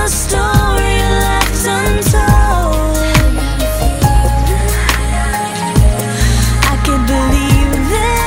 a story left untold. I can't believe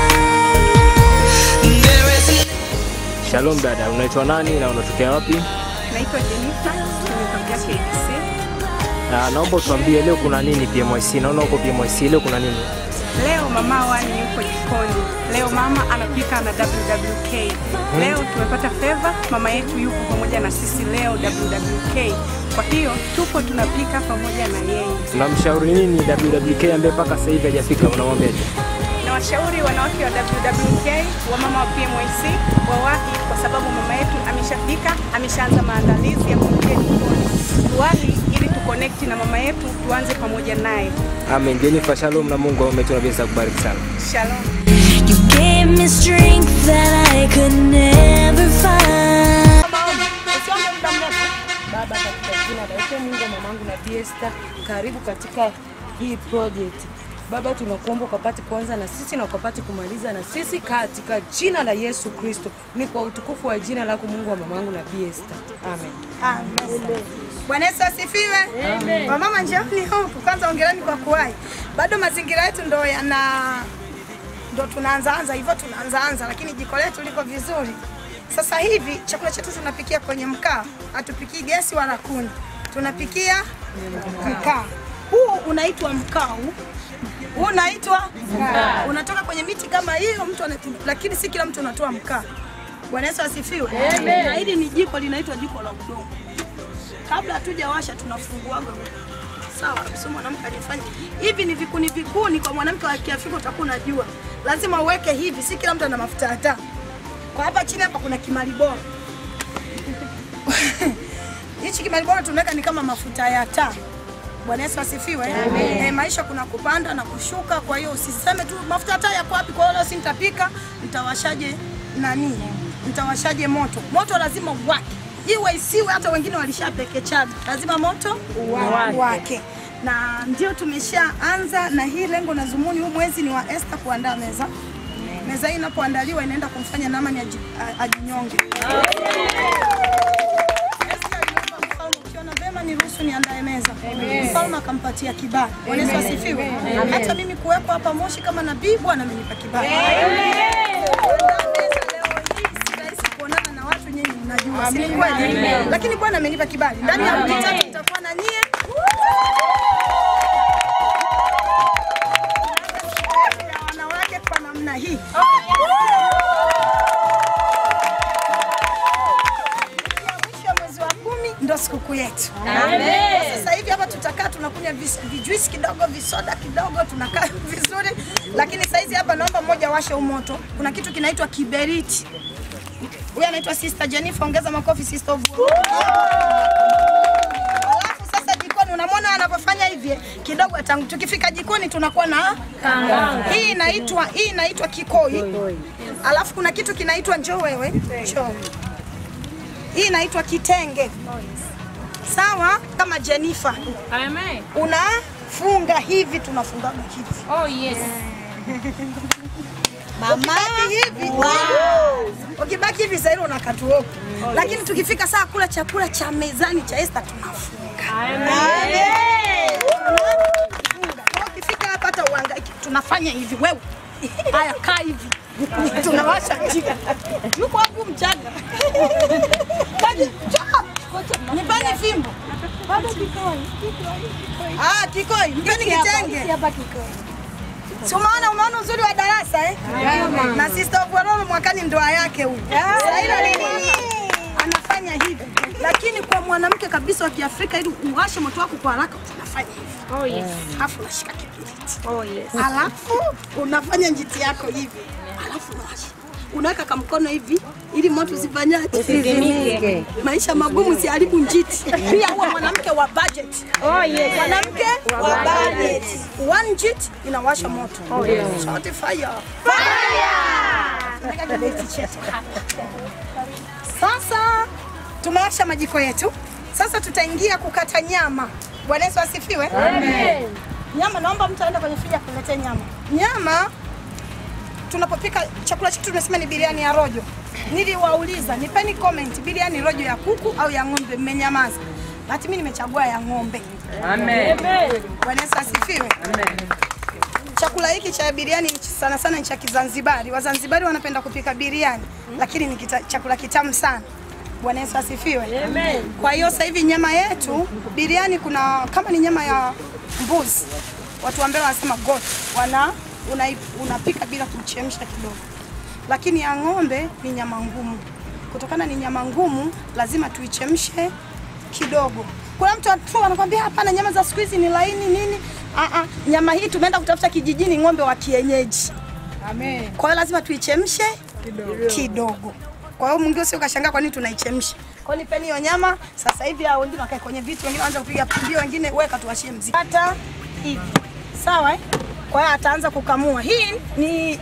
this. Shalom dada, unaitwa nani na unatokea wapi? Naitwa Jennifer, nimetokea KBC. Na naomba utuambie leo kuna nini PMYC? Naona huko PMYC leo kuna nini? Leo mama wani yuko jikoni. Leo mama anapika na WWK. Leo tumepata favor, mama yetu yuko pamoja na sisi leo WWK. Kwa hiyo tupo tunapika pamoja na yeye. Unamshauri nini WWK ambaye mpaka sasa hivi hajafika, unamwambiaje? Na washauri wanawake wa WWK, wamama wa PMYC wawahi, kwa sababu mama yetu ameshafika, ameshaanza maandalizi ya kuingia jikoni. Tuwahi ili tuconnect na mama yetu, tuanze pamoja naye. Amen. Jennifer, shalom na Mungu awabariki na pesa kubariki sana. Shalom. You gave me strength that I could never find. Usiombe muda mrefu. Baba, katika jina la Yesu Mungu wa mamangu na Diesta, karibu katika hii project. Baba, tunakuomba ukapate kuanza na sisi na ukapate kumaliza na sisi katika jina la Yesu Kristo. Ni kwa utukufu wa jina lako Mungu wa mamangu na Diesta. Amen. Amen. Bwana Yesu asifiwe. Amen. Wamama njooni huku kwanza, ongereni kwa kuwahi. Bado mazingira yetu ndo yana ndo tunaanzaanza hivyo tunaanzaanza, lakini jiko letu liko vizuri. Sasa hivi chakula chetu tunapikia kwenye mkaa, hatupikii gesi wala kuni, tunapikia mkaa. Huu unaitwa mkaa huu huu unaitwa mkaa, unatoka kwenye miti kama hiyo mtu anatu, lakini si kila mtu anatoa mkaa. Bwana Yesu asifiwe. Na hili ni jiko linaitwa jiko la udongo. Kabla hatujawasha tunafunguaga sawa kabisa. Mwanamke alifanya hivi, ni vikuni vikuni. Kwa mwanamke wa Kiafrika utakuwa unajua, lazima uweke hivi, si kila mtu ana mafuta ya taa. Kwa hapa chini hapa kuna kimali bora hichi kimali bora tunaweka ni kama mafuta ya taa. Bwana Yesu asifiwe. Eh, maisha kuna kupanda na kushuka, kwa hiyo usiseme tu mafuta ya taa yako wapi, kwa hiyo leo si nitapika, nitawashaje nani, nitawashaje moto. Moto lazima uwake, iwe isiwe, hata wengine walishapekechaga, lazima moto uwake, wake. Na ndio tumeshaanza na hii lengo na zumuni, huu mwezi ni wa Esther kuandaa meza. Meza hii inapoandaliwa inaenda kumfanya Naamani aji- a- ajinyonge. Esther alimwomba mfalme, ukiona vema niruhusu niandae meza. Mfalme akampatia kibali. Bwana Yesu asifiwe. Hata mimi kuwepo hapa Moshi kama nabii, Bwana amenipa kibali. Kuandaa meza leo hii si rahisi kuonana na watu nyinyi mnajua, si ni kweli? Lakini Bwana amenipa kibali. Ndani ya wiki tatu nitakuwa na nyie. ya wanawake kwa namna hii. Mwisho wa mwezi wa kumi ndo sikukuu yetu. Sasa hivi hapa tutakaa tunakunywa vis- vijuisi kidogo, visoda kidogo, tunakaa vizuri, lakini saizi hapa naomba mmoja washe umoto. Kuna kitu kinaitwa kiberiti. Huyu anaitwa Sister Jennifer, ongeza makofi Sister of Alafu sasa jikoni unamwona anavyofanya hivi kidogo tangu tukifika jikoni tunakuwa na hii inaitwa hii inaitwa kikoi. Alafu kuna kitu kinaitwa njoo wewe, njoo. Hii inaitwa kitenge. Sawa, kama Jennifer. Amen. Unafunga hivi, tunafungaga hivi. Oh yes. Mama hivi. Ukibaki hivi sasa unakatuoka. Lakini tukifika saa kula chakula cha mezani cha Esther tunafunga. Amen. Tunafunga. Kwa Ukifika hapa hata uhangaiki tunafanya hivi wewe. Haya kaa hivi. Tunawasha jiko. Yuko hapo mchaga. Kaji, njoo. Nipeni fimbo. Bado kikoi. Ah, kikoi. Mpeni kitenge. Hapa kikoi. Si umeona umeona uzuri wa darasa eh? Na sister of Warolo mwakani ndoa yake huyu. Sasa hilo ni nini? Anafanya hivi. Lakini kwa mwanamke kabisa wa Kiafrika ili uwashe moto wako kwa haraka unafanya hivi. Oh yes. Alafu unashika kibiriti. Oh yes. Alafu unafanya njiti yako hivi. Alafu unawasha. Unaweka kamkono hivi ili moto usifanyaje? Usizimike. Maisha magumu siharibu njiti. Pia huwa mwanamke wa budget. Oh yes. Mwanamke wa budget. One jit inawasha moto. Oh yes. Shout fire. Fire! kibeti chetu hapa. Sasa tumewasha majiko yetu. Sasa tutaingia kukata nyama. Bwana Yesu asifiwe. Amen. Nyama, naomba mtu aende kwenye friji akuletee nyama. Nyama tunapopika chakula chetu tunasema ni biriani ya rojo. niliwauliza nipeni comment, biriani rojo ya kuku au ya ng'ombe, mmenyamaza. Bahati mimi nimechagua ya ng'ombe. Amen. Bwana Yesu asifiwe. Chakula hiki cha biriani ni sana sana ni cha Kizanzibari. Wazanzibari wanapenda kupika biriani, lakini ni kita, chakula kitamu sana. Bwana Yesu asifiwe. Amen. Kwa hiyo sasa hivi nyama yetu biriani, kuna kama ni nyama ya mbuzi, watu wa Mbeya wanasema goat, wana unai- unapika bila kuchemsha kidogo, lakini ya ng'ombe ni nyama ngumu. Kutokana ni nyama ngumu, lazima tuichemshe kidogo. Kuna mtu tu anakwambia hapana, nyama za siku hizi ni laini nini. Ah, ah, nyama hii tumeenda kutafuta kijijini, ng'ombe wa kienyeji. Amen. Kwa hiyo lazima tuichemshe kidogo. Kwa hiyo mwingine sio kashangaa kwa nini tunaichemsha. Kwa hiyo nipeni hiyo nyama sasa hivi, hao wengine wakae kwenye viti, wengine waanze kupiga pimbio, wengine weka tuwashie mziki. Hata hivi. Sawa eh? Kwa hiyo ataanza kukamua. Hii ni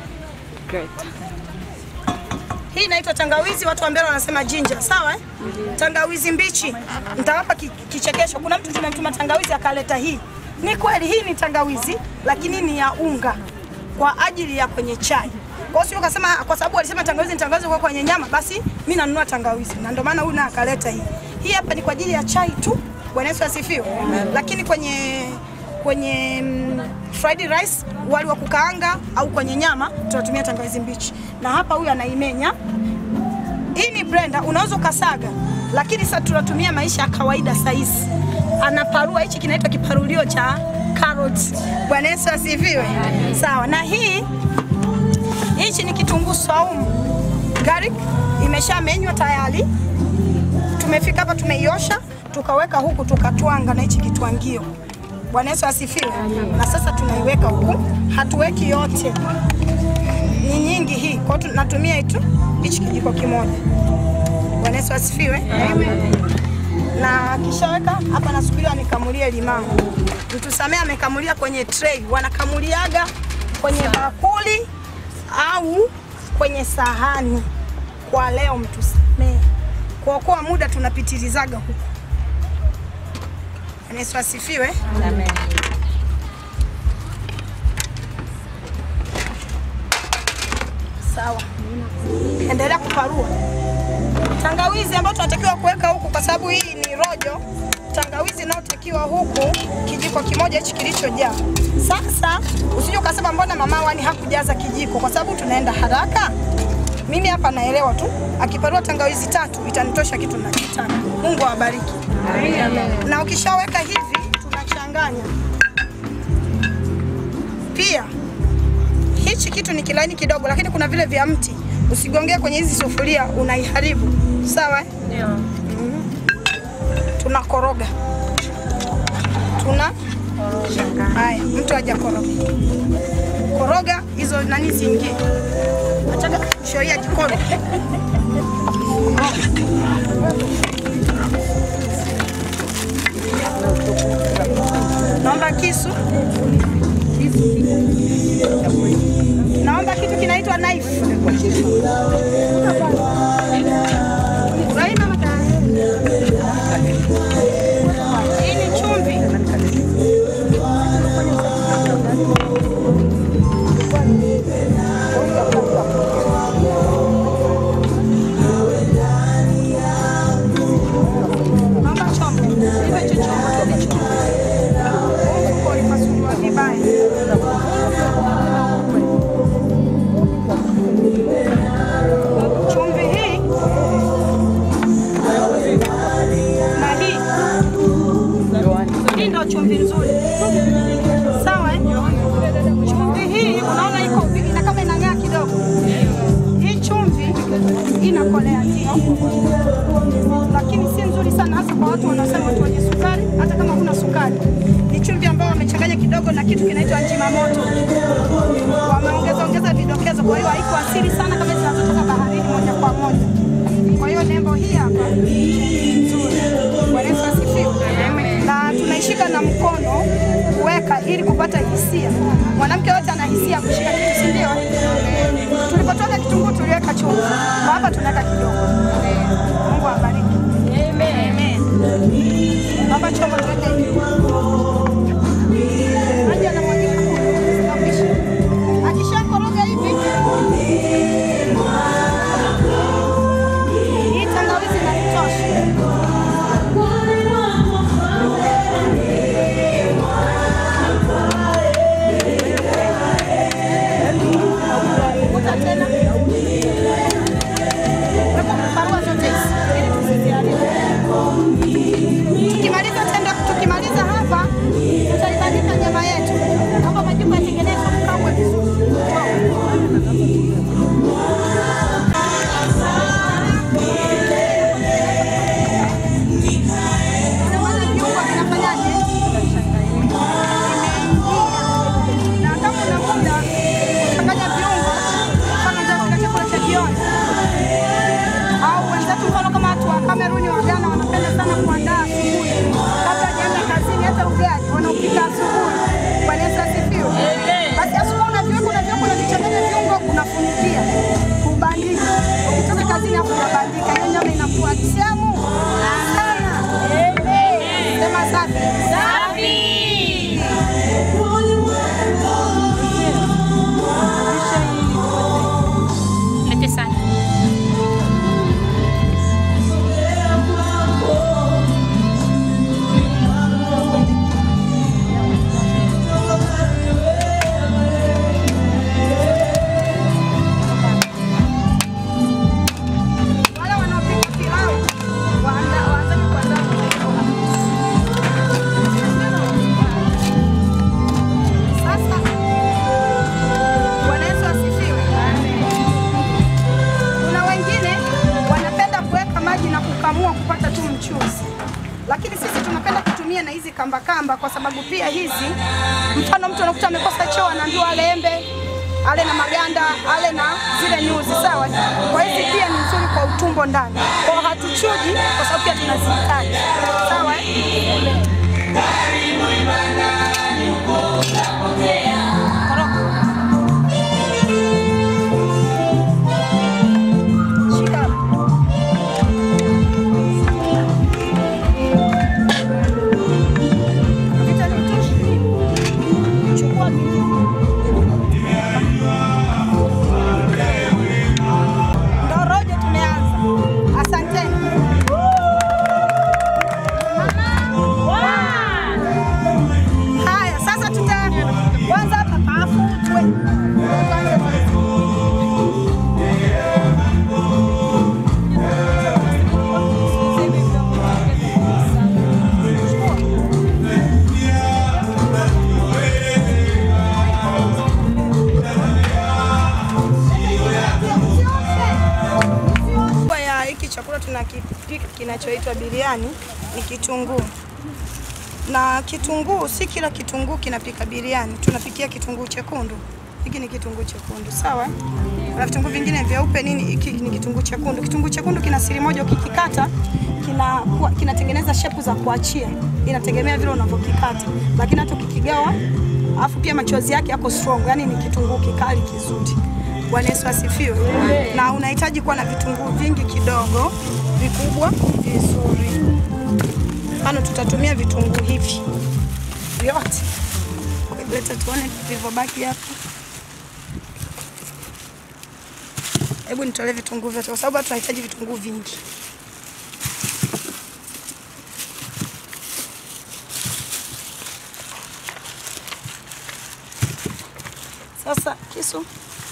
hii inaitwa tangawizi, watu wa Mbeya wanasema ginger, sawa eh? Tangawizi mbichi. Nitawapa ki- kichekesho. Kuna mtu tumemtuma tangawizi akaleta hii. Ni kweli hii ni tangawizi, lakini ni ya unga kwa ajili ya kwenye chai. Kwa hiyo sio ukasema kwa sababu alisema tangawizi ni tangawizi kwa kwenye nyama, basi mimi nanunua tangawizi. Na ndio maana huyu naye akaleta hii. Hii hapa ni kwa ajili ya chai tu. Bwana Yesu asifiwe. Lakini kwenye kwenye mm, fried rice, wali wa kukaanga au kwenye nyama tunatumia tangawizi mbichi. Na hapa huyu anaimenya. Hii ni blender, unaweza ukasaga, lakini sasa tunatumia maisha ya kawaida saizi. Anaparua, hichi kinaitwa kiparulio cha carrot. Bwana Yesu asifiwe. Sawa, na hii hichi ni kitunguu saumu garlic, imeshamenywa tayari. Tumefika hapa, tumeiosha, tukaweka huku, tukatwanga na hichi kitwangio. Bwana Yesu asifiwe. Na sasa tunaiweka huku, hatuweki yote, ni nyingi hii, kwa hiyo tunatumia itu hichi kijiko kimoja. Bwana Yesu asifiwe. Na akishaweka hapa, nasubiria nikamulie limao. Mtusamee amekamulia kwenye tray, wanakamuliaga kwenye bakuli au kwenye sahani. Kwa leo mtusamee, kuokoa muda tunapitilizaga huku. Bwana Yesu asifiwe. Sawa, endelea kuparua tangawizi ambayo tunatakiwa kuweka huku, kwa sababu hii ni rojo. Tangawizi inayotakiwa huku kijiko kimoja hichi kilichojaa. Sasa usije ukasema mbona mama wani hakujaza kijiko, kwa sababu tunaenda haraka. Mimi hapa naelewa tu, akiparua tangawizi tatu itanitosha kitu nachotaka. Mungu awabariki. Na ukishaweka hivi tunachanganya pia hichi kitu ni kilaini kidogo, lakini kuna vile vya mti usigongee kwenye hizi sufuria, unaiharibu. Sawa eh? Mhm. Tunakoroga, tuna haya, mtu haja koroga koroga hizo nani ziingie, achaga shoia jikoni. Naomba kisu naomba kitu kinaitwa knife. Rahima, hii ni chumvi. Naomba chombo. Hivyo hicho chombo tu ni chombo. Huko ulipasuliwa vibaya. chumvi hii na hii hii ndio chumvi nzuri, sawa eh? Chumvi hii unaona iko ina kama inang'aa kidogo. Hii chumvi inakolea ndio, lakini si nzuri sana, hasa kwa watu wanaosema watu wenye sukari. Hata kama huna sukari, ni chumvi ambayo wamechanganya kidogo na kitu kinaitwa njima moto wameongeza ongeza vidokezo, kwa hiyo haiko asili sana kama zinazotoka baharini moja kwa moja. Kwa hiyo nembo hii hapa ni nzuri. Bwana Yesu asifiwe. Na tunaishika na mkono kuweka ili kupata hisia. Mwanamke yote ana hisia ya kushika kitu, si ndio? Tulipotoka kitunguu tuliweka chumvi, kwa hapa tunaweka kidogo. Mungu awabariki. Amen. Baba chombo tuweke hivi. Maji yanamwagika kule, sinapisha. Akishakoroga hivi tunatumia na hizi kamba kamba, kwa sababu pia hizi, mfano mtu anakuta amekosa choo, anaambiwa ale embe, ale na maganda, ale na zile nyuzi, sawa. Kwa hizi pia ni nzuri kwa utumbo ndani, kwa hatuchuji, kwa sababu pia tunazihitaji, sawa. eh? Shika hapa. Vita ni tosha. Chukua ndo rojo tumeanza. Asanteni. Haya, sasa tuta kwanza hapa pafutwe. Kwa ya hiki chakula tunakipika kinachoitwa biriani ni kitunguu, na kitunguu si kila kitunguu kinapika biriani, tunapikia kitunguu chekundu. Hiki ni kitunguu chekundu, sawa. Na vitunguu vingine vyeupe nini, hiki ni kitunguu chekundu. Kitunguu chekundu kina siri moja, ukikikata kina kinatengeneza shepu za kuachia, inategemea vile unavyokikata, lakini hata ukikigawa, alafu pia machozi yake yako strong, yani ni kitunguu kikali kizuri. Bwana Yesu asifiwe. Na unahitaji kuwa na vitunguu vingi kidogo, vikubwa vizuri. Mfano tutatumia vitunguu hivi vyote. Leta tuone vilivyobaki hapa. Hebu nitolee vitunguu vyote kwa sababu tunahitaji vitunguu vingi. Sasa kisu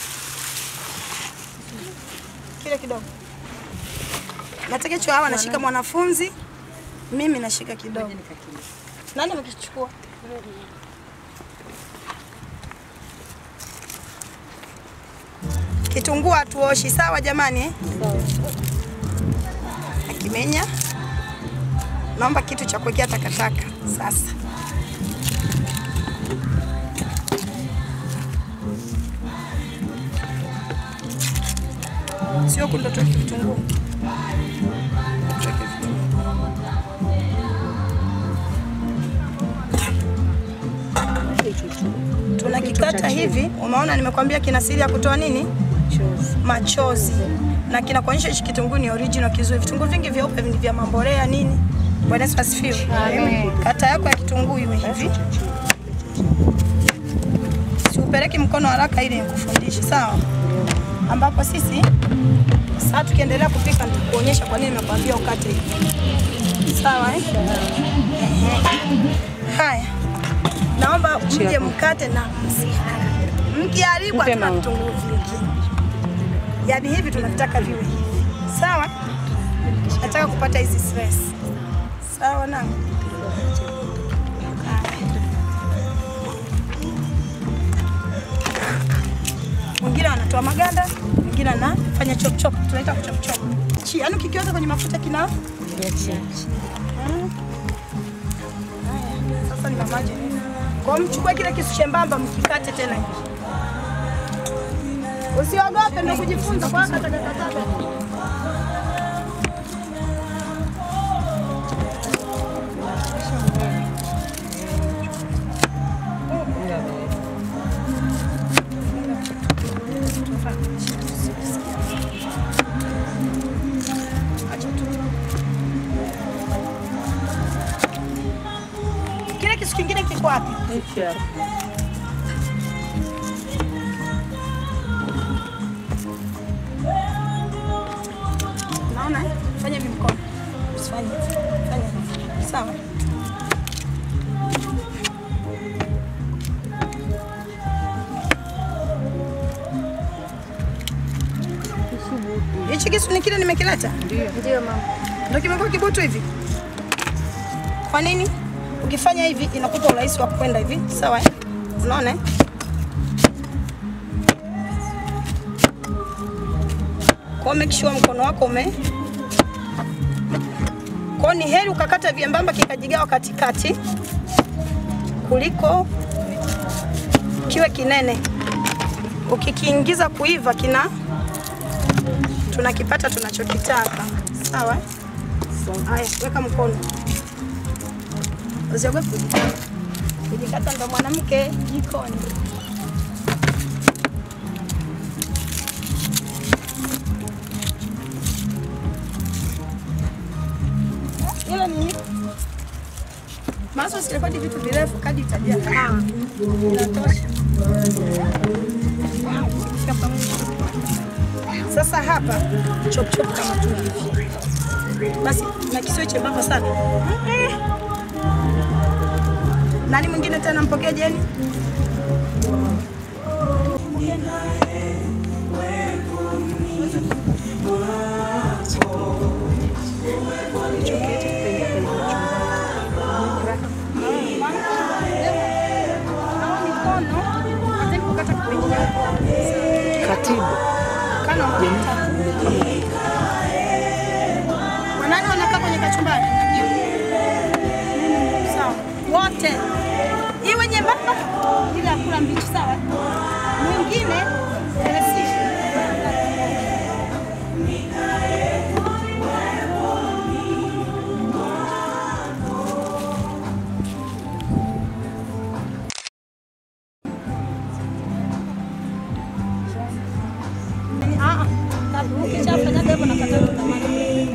kile kidogo. Nataka hicho hawa nashika mwanafunzi, mimi nashika kidogo. Nani amekichukua? Kitunguu hatuoshi, sawa jamani eh? Akimenya, naomba kitu cha kuwekea takataka sasa. Sio kundotoa kitunguu. Tuweke vitunguu. tunakikata hivi. Umeona, nimekwambia kina siri ya kutoa nini machozi, na kinakuonyesha hichi kitunguu ni original kizuri. Vitunguu vingi vyeupe ni vya mamborea nini. Bwana Yesu asifiwe. Kata yako ya kitunguu iwe hivi, siupeleki mkono haraka ili nikufundishe, sawa? Ambapo sisi sasa tukiendelea kupika nitakuonyesha kwa nini nimekwambia ukate hivi, sawa eh? Ehe. Haya, naomba mje mkate na msiharibu. Mkiharibu hatuna vitunguu vingi, yaani hivi tunataka viwe hivi, sawa? Nataka kupata hizi stress, sawa na mwingine anatoa maganda, mwingine anafanya chop chop, tunaita chop chop. Chi, yaani ukikiweka kwenye mafuta kina Mm. Haya, Sasa nina maji. Kwa hiyo mchukue kile kisu chembamba mkikate tena hivi. Usiogope ndio kujifunza kwa kata kata kata. Kile kisu kingine kiko wapi? Naona eh? fanya hivi mkono. Usifanye hivi. Fanya hivi. Sawa. Hichi kisu ni kile nimekileta? Ndio. Ndio mama. Ndio kimekuwa kibutu hivi? Kwa nini? Ukifanya hivi inakupa urahisi wa kwenda hivi, sawa eh? Unaona eh? Kwa make sure mkono wako ume Kwa hiyo ni heri ukakata vyembamba kikajigawa katikati kuliko kiwe kinene. Ukikiingiza kuiva kina tunakipata tunachokitaka. Sawa? Haya, weka mkono. Usiogope kujikata. Kujikata ndo mwanamke jikoni. Hilo ni Maso sirekodi vitu virefu kadi itajia. Ah, inatosha. Shika pamoja. Sasa hapa chop chop kama tu hivi. Basi na kisiwe chembamba sana. Mm-mm. Nani mwingine tena mpokee Jeni? Nawa mikono, hataki kukata kipengele. Katibu. Kana unataka. Wanani wanakaa kwenye kachumbari? Sawa. Wote. Iwe nyembamba ile ya kula mbichi sawa. Mwingine elesi. Ah, ah. Ukishafanyaga hivyo nakata kutamani.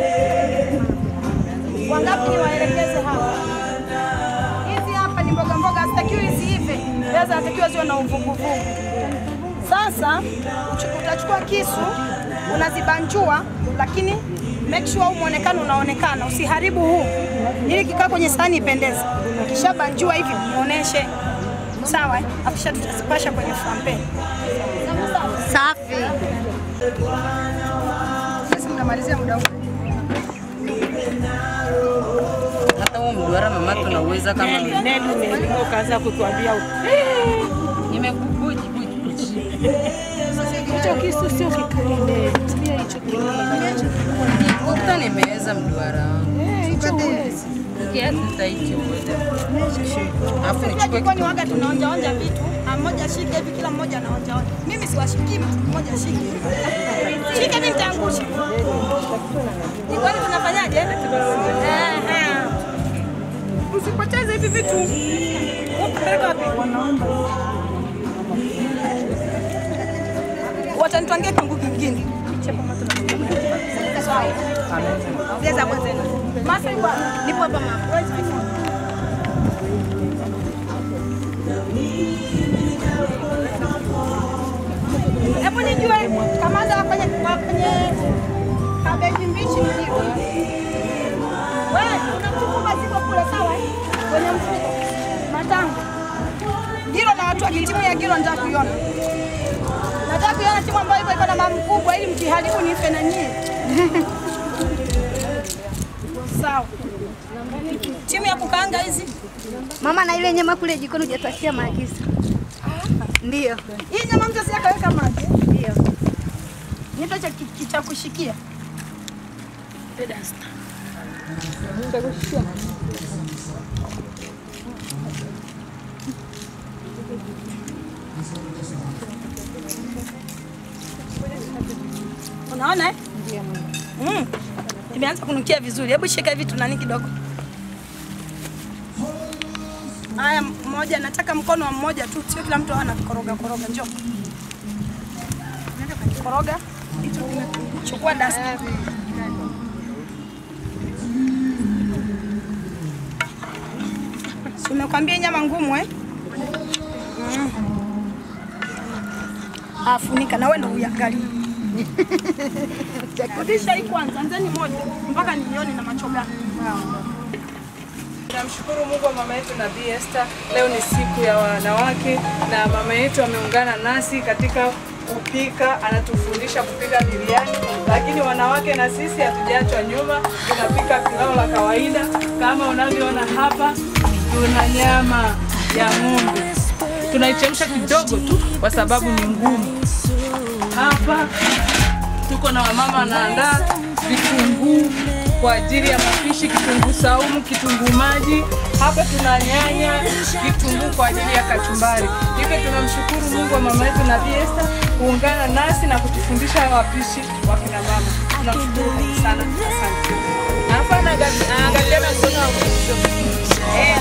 Wangapi niwaelekeze hapa? Hizi hapa ni mboga mboga, hazitakiwi ziive, pia zinatakiwa ziwe na uvuguvugu. Sasa uchu- utachukua kisu unazibanjua, lakini make sure huu muonekano unaonekana, usiharibu huu, ili kikaa kwenye sahani ipendeze. Ukishabanjua hivi muoneshe, sawa? eh? Afisha tutazipasha kwenye frampen. Safi. Sasa mnamalizia muda huu. Hata huo mduara mama tunauweza kama Neli umeelimika ukaanza kutuambia nimekubuji buji. hicho kisu sio kikali, tumia hicho kingine. Ukuta nimeweza mduara wangu. Eh, hicho huwezi. Kiasi nitaichoweza. Alafu Kila nichukue jikoni waga tunaonja onja vitu, Ah, mmoja shike hivi, kila mmoja anaonja onja. Mimi siwashikii mtu mmoja shike. Shike mimi nitaangusha. Jikoni tunafanyaje? Ehe. Msipoteze hivi vitu. Wapeleka wapi? Watanitwangia kiungu kingine. Zieza kwanza. Masai bwana, nipo hapa mama. Where's my phone? Hebu nijue kamanda wa kwenye wa kwenye kabeji mbichi nijue. Wewe unachukua maziwa kule sawa? eh? Kwenye mfuko. Matango. Giro na watu wa timu ya Giro nataka kuiona. Nataka kuiona timu ambayo iko iko na mama mkubwa ili mkiharibu nife na nyie. Sawa. Timu ya kukaanga hizi. Mama, na ile nyama kule jikoni hujatuachia maagizo. Ndio. Hii nyama mtu asiyakaweka maji. Ndio. Nito cha ki- cha kushikia. Unaona eh? Mm. Imeanza kunukia vizuri. Hebu shika hivi tunani kidogo. Haya, mmoja nataka mkono wa mmoja tu, sio kila mtu awe anakoroga koroga. Njoo. Koroga. Chukua dasta. Si Umekwambia nyama ngumu eh? Mm. Ah, funika na wewe ndio uiangalie. Rudisha hii kwanza, anzeni moja mpaka nione na macho gani. Namshukuru Mungu wa mama yetu Nabii Esther. Leo ni siku ya wanawake na mama yetu ameungana nasi katika kupika, anatufundisha kupika biriani, lakini wanawake na sisi hatujaachwa nyuma, tunapika pilau la kawaida kama unavyoona hapa. Tuna nyama ya ng'ombe, tunaichemsha kidogo tu kwa sababu ni ngumu. Hapa tuko na wamama wanaandaa vitunguu kwa ajili ya mapishi, kitunguu saumu, kitunguu maji. Hapa tuna nyanya, kitunguu kwa ajili ya kachumbari. Hivyo tunamshukuru Mungu wa mama yetu Nabii Esther kuungana nasi na kutufundisha wapishi wa kina mama. Tunamshukuru Mungu sana, asante. Na hapa anaangalia anaangalia na mkono wa kushoto. Eh,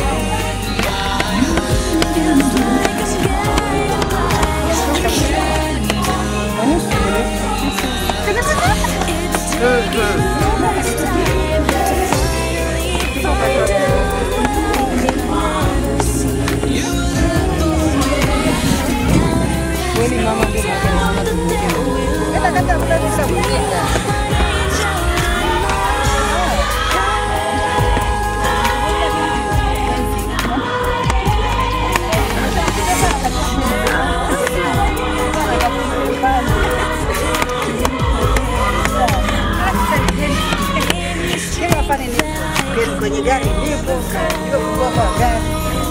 kwenye gari ndipo ndio kukua kwa gari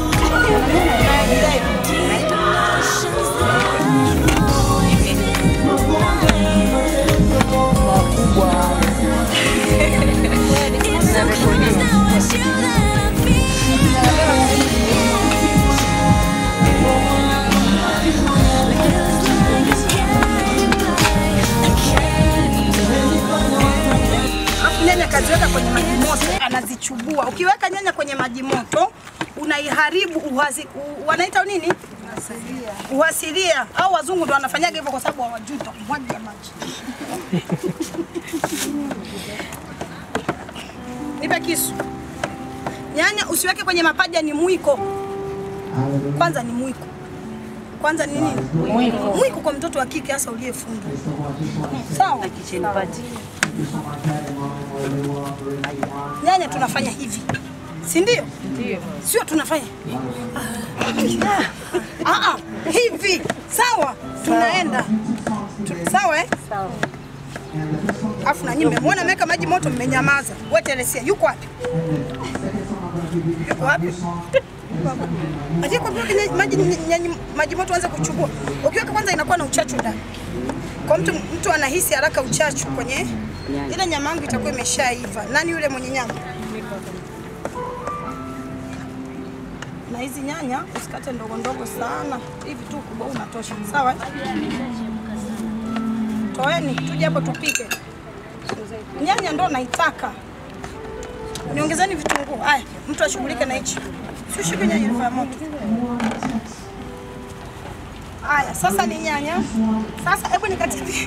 Alafu nyanya kaziweka kwenye maji moto, anazichubua. Ukiweka nyanya kwenye maji moto unaiharibu uhazi, u, wanaita nini? Uhasilia. Au wazungu ndo wanafanyaga hivyo kwa sababu hawajui kumwaga maji. Nipe kisu. Nyanya usiweke kwenye mapaja, ni mwiko. Kwanza ni mwiko. Kwanza ni nini? Mwiko. Mwiko kwa mtoto wa kike hasa uliyefundwa. Sawa? Nyanya tunafanya hivi, si ndio? Ndio. Sio tunafanya ah, ah, hivi, sawa? Tunaenda tu, sawa eh? Sawa. Afu na nyinyi mmemwona ameweka maji moto, mmenyamaza. Wewe Teresia yuko wapi? Yuko wapi? Aje kwa vile maji nyanya- maji moto anza kuchukua. Ukiweka kwanza inakuwa na uchachu ndani. Kwa mtu mtu anahisi haraka uchachu kwenye ile nyama yangu itakuwa imeshaiva. Nani yule mwenye nyama? Na hizi nyanya usikate ndogo ndogo sana, hivi tu kubwa unatosha. Sawa? Toeni tuje hapo tupike. Nyanya ndo naitaka. Niongezeni vitunguu. Haya, mtu ashughulike na hichi. Sio shike nyanya ilikuwa ya moto. Haya, sasa ni nyanya. Sasa hebu nikatie.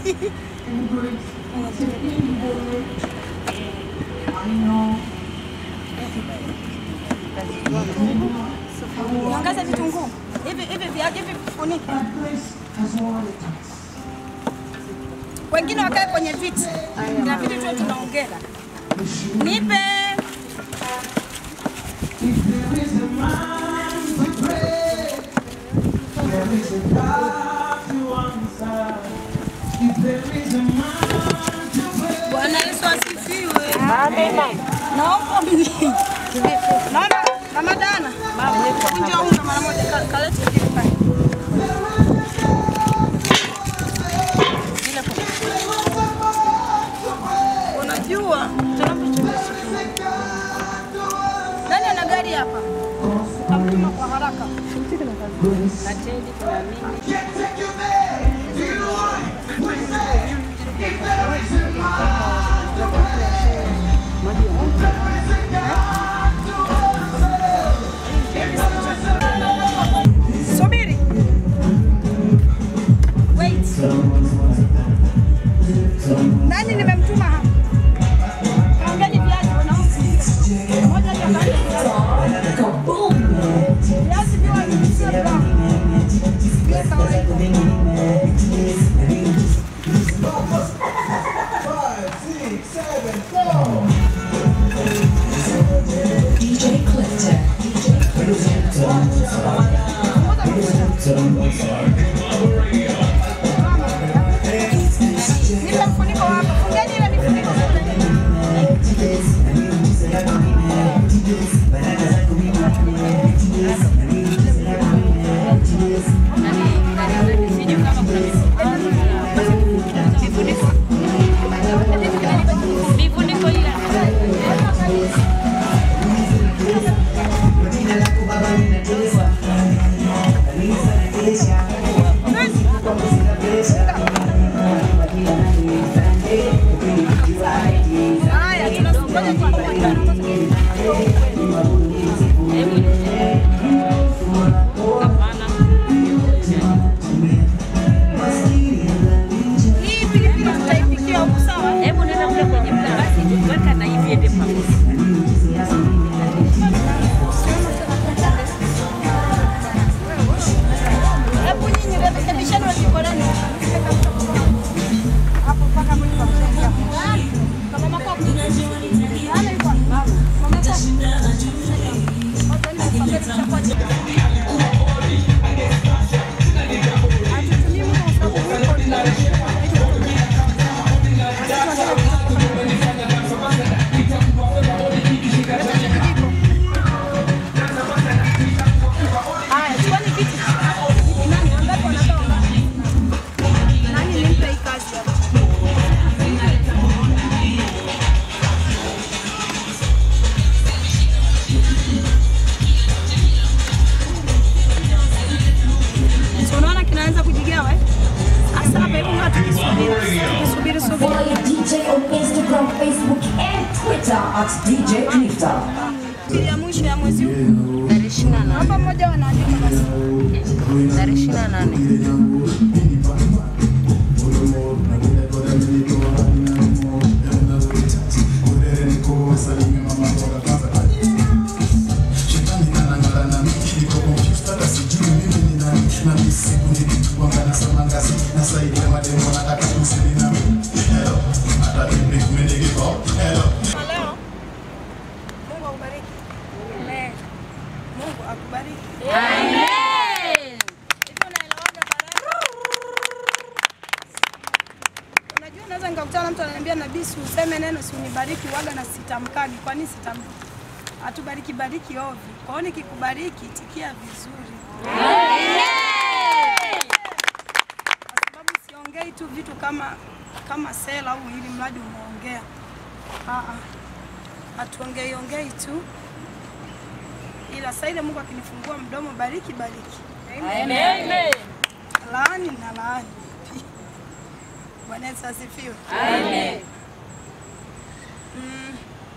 Niongeze vitunguu. Hivi hivi viaje hivi funike. Wengine wakae kwenye viti. Na viti tu tunaongea. Nipe. Bwana Yesu asifiwe. Amina. Naomba mni. Naomba Mama Dana. Kunja unga mara moja ka- kalete hivi pale. Unajua nani ana gari hapa? Tamtuma kwa haraka. Subiri. Wait. Nani nimemtuma hapa? Kaongeni viazi wanaokuja. Moja jamani. Viazi viwa sio brown. Vile kawaida. Nipe mfuniko hapa. Fungeni ile mifuniko kule. Vifuniko Hii pilipili tutaipikia huku sawa? Hebu nenda kule kwenye basi weka na hivi ende pamoja. Hebu nyinyi rekebisheni wa jiko lenu. Hapo mpaka mwisho wa kuchangia. Kama makoko. Ana yuko wapi? Mama yako. Haya, chukueni kiti. Nani wangapi wanatoa ngapi? Nani nimpe hii kazi hapa? Si unaona kinaanza kujigawa eh? Sasa hapa hebu ngoja tukisubiri. Tukisubiri subiri. Follow DJ on Instagram, Facebook, and Twitter at DJ Clifton. Pili ya mwisho ya mwezi huu. Tarehe 28. Hapa mmoja wanaandika basi. Tarehe 28. Leo. Mungu akubariki. Amen. Mungu akubariki. Amen. Hivyo naelewaga baraka. Unajua naweza nikakutana na mtu ananiambia nabii si useme neno si unibariki waga na sitamkagi. Kwa nini sitamki? Atubariki bariki ovyo. Kwa hiyo nikikubariki tikia vizuri. Kwa sababu siongei tu vitu kama kama sela au ili mradi umeongea. Ah ah. Hatuongei ongei tu. Ila sasa ile Mungu akinifungua mdomo bariki bariki. Amen. Laani na laani. Bwana Yesu asifiwe. Amen. Mm.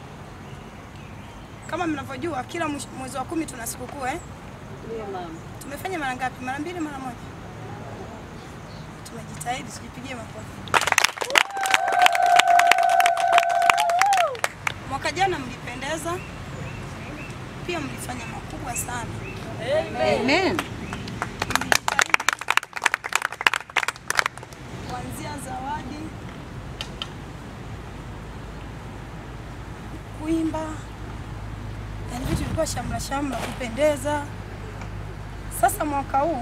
Kama mnavyojua kila mwisho- mwezi wa kumi tuna sikukuu eh? Tumefanya mara ngapi? Mara mbili, mara moja? Tumejitahidi, tujipigie makofi. Mwaka jana mlipendeza, pia mlifanya makubwa sana. Amen. kuanzia zawadi, kuimba, yani vitu vilikuwa shamla shamla, kupendeza. Sasa mwaka huu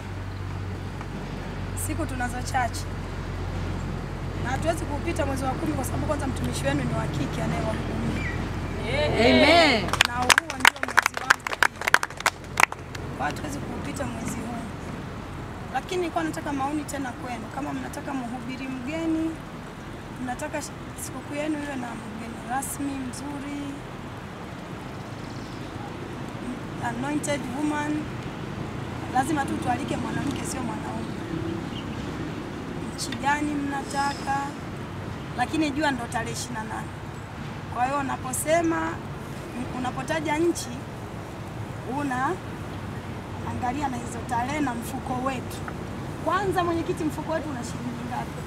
siku tunazo chache na hatuwezi kuupita mwezi wa kumi kwa sababu kwanza mtumishi wenu ni wa kike anayewahudumia Amen. na huo ndio mwezi wangu pia. Kwa hiyo hatuwezi kuupita mwezi huu, lakini nilikuwa nataka maoni tena kwenu, kama mnataka mhubiri mgeni, mnataka sh- sikukuu yenu iwe na mgeni rasmi mzuri, m- anointed woman, lazima tu tualike mwanamke, sio mwanaume. Nchi gani mnataka, lakini jua ndo tarehe 28. Kwa hiyo unaposema unapotaja nchi una angalia na hizo tarehe na mfuko wetu. Kwanza mwenyekiti, mfuko wetu una shilingi ngapi?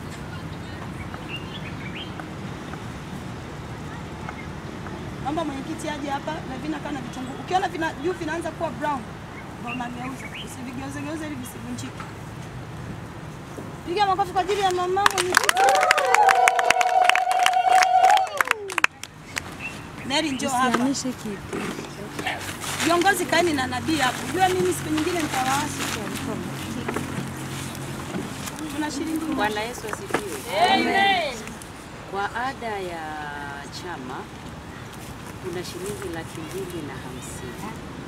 Naomba mwenyekiti aje hapa na vina kana vitunguu. Ukiona vina juu vinaanza kuwa brown, ndio unageuza. Usivigeuze geuze ili visivunjike. Piga makofi kwa ajili ya mama mwenyekiti. Neri njoo hapa. Viongozi kaeni na nabii hapo. Jua mimi siku nyingine nitawaasi. Tuna shilingi ngapi? Bwana Yesu asifiwe. Amen. Kwa ada ya chama kuna shilingi laki mbili na hamsini.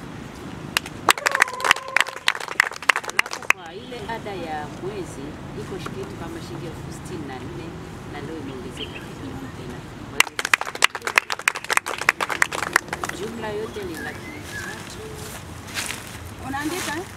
Alafu kwa ile ada ya mwezi iko kitu kama shilingi elfu sitini na nne na leo imeongezeka kidogo tena. Kwa hiyo jumla yote ni laki tatu. Unaandika eh?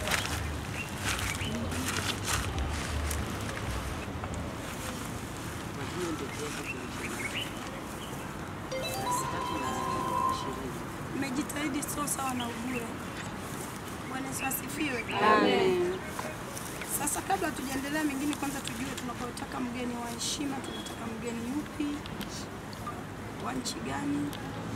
Kwa hiyo ndio kiasi kilicho laki tatu na ishirini. Mmejitahidi sio sawa na ubure. Bwana Yesu asifiwe. Amen. Sasa kabla tujaendelea mengine, kwanza tujue tunapotaka mgeni wa heshima, tunataka mgeni yupi, wa nchi gani,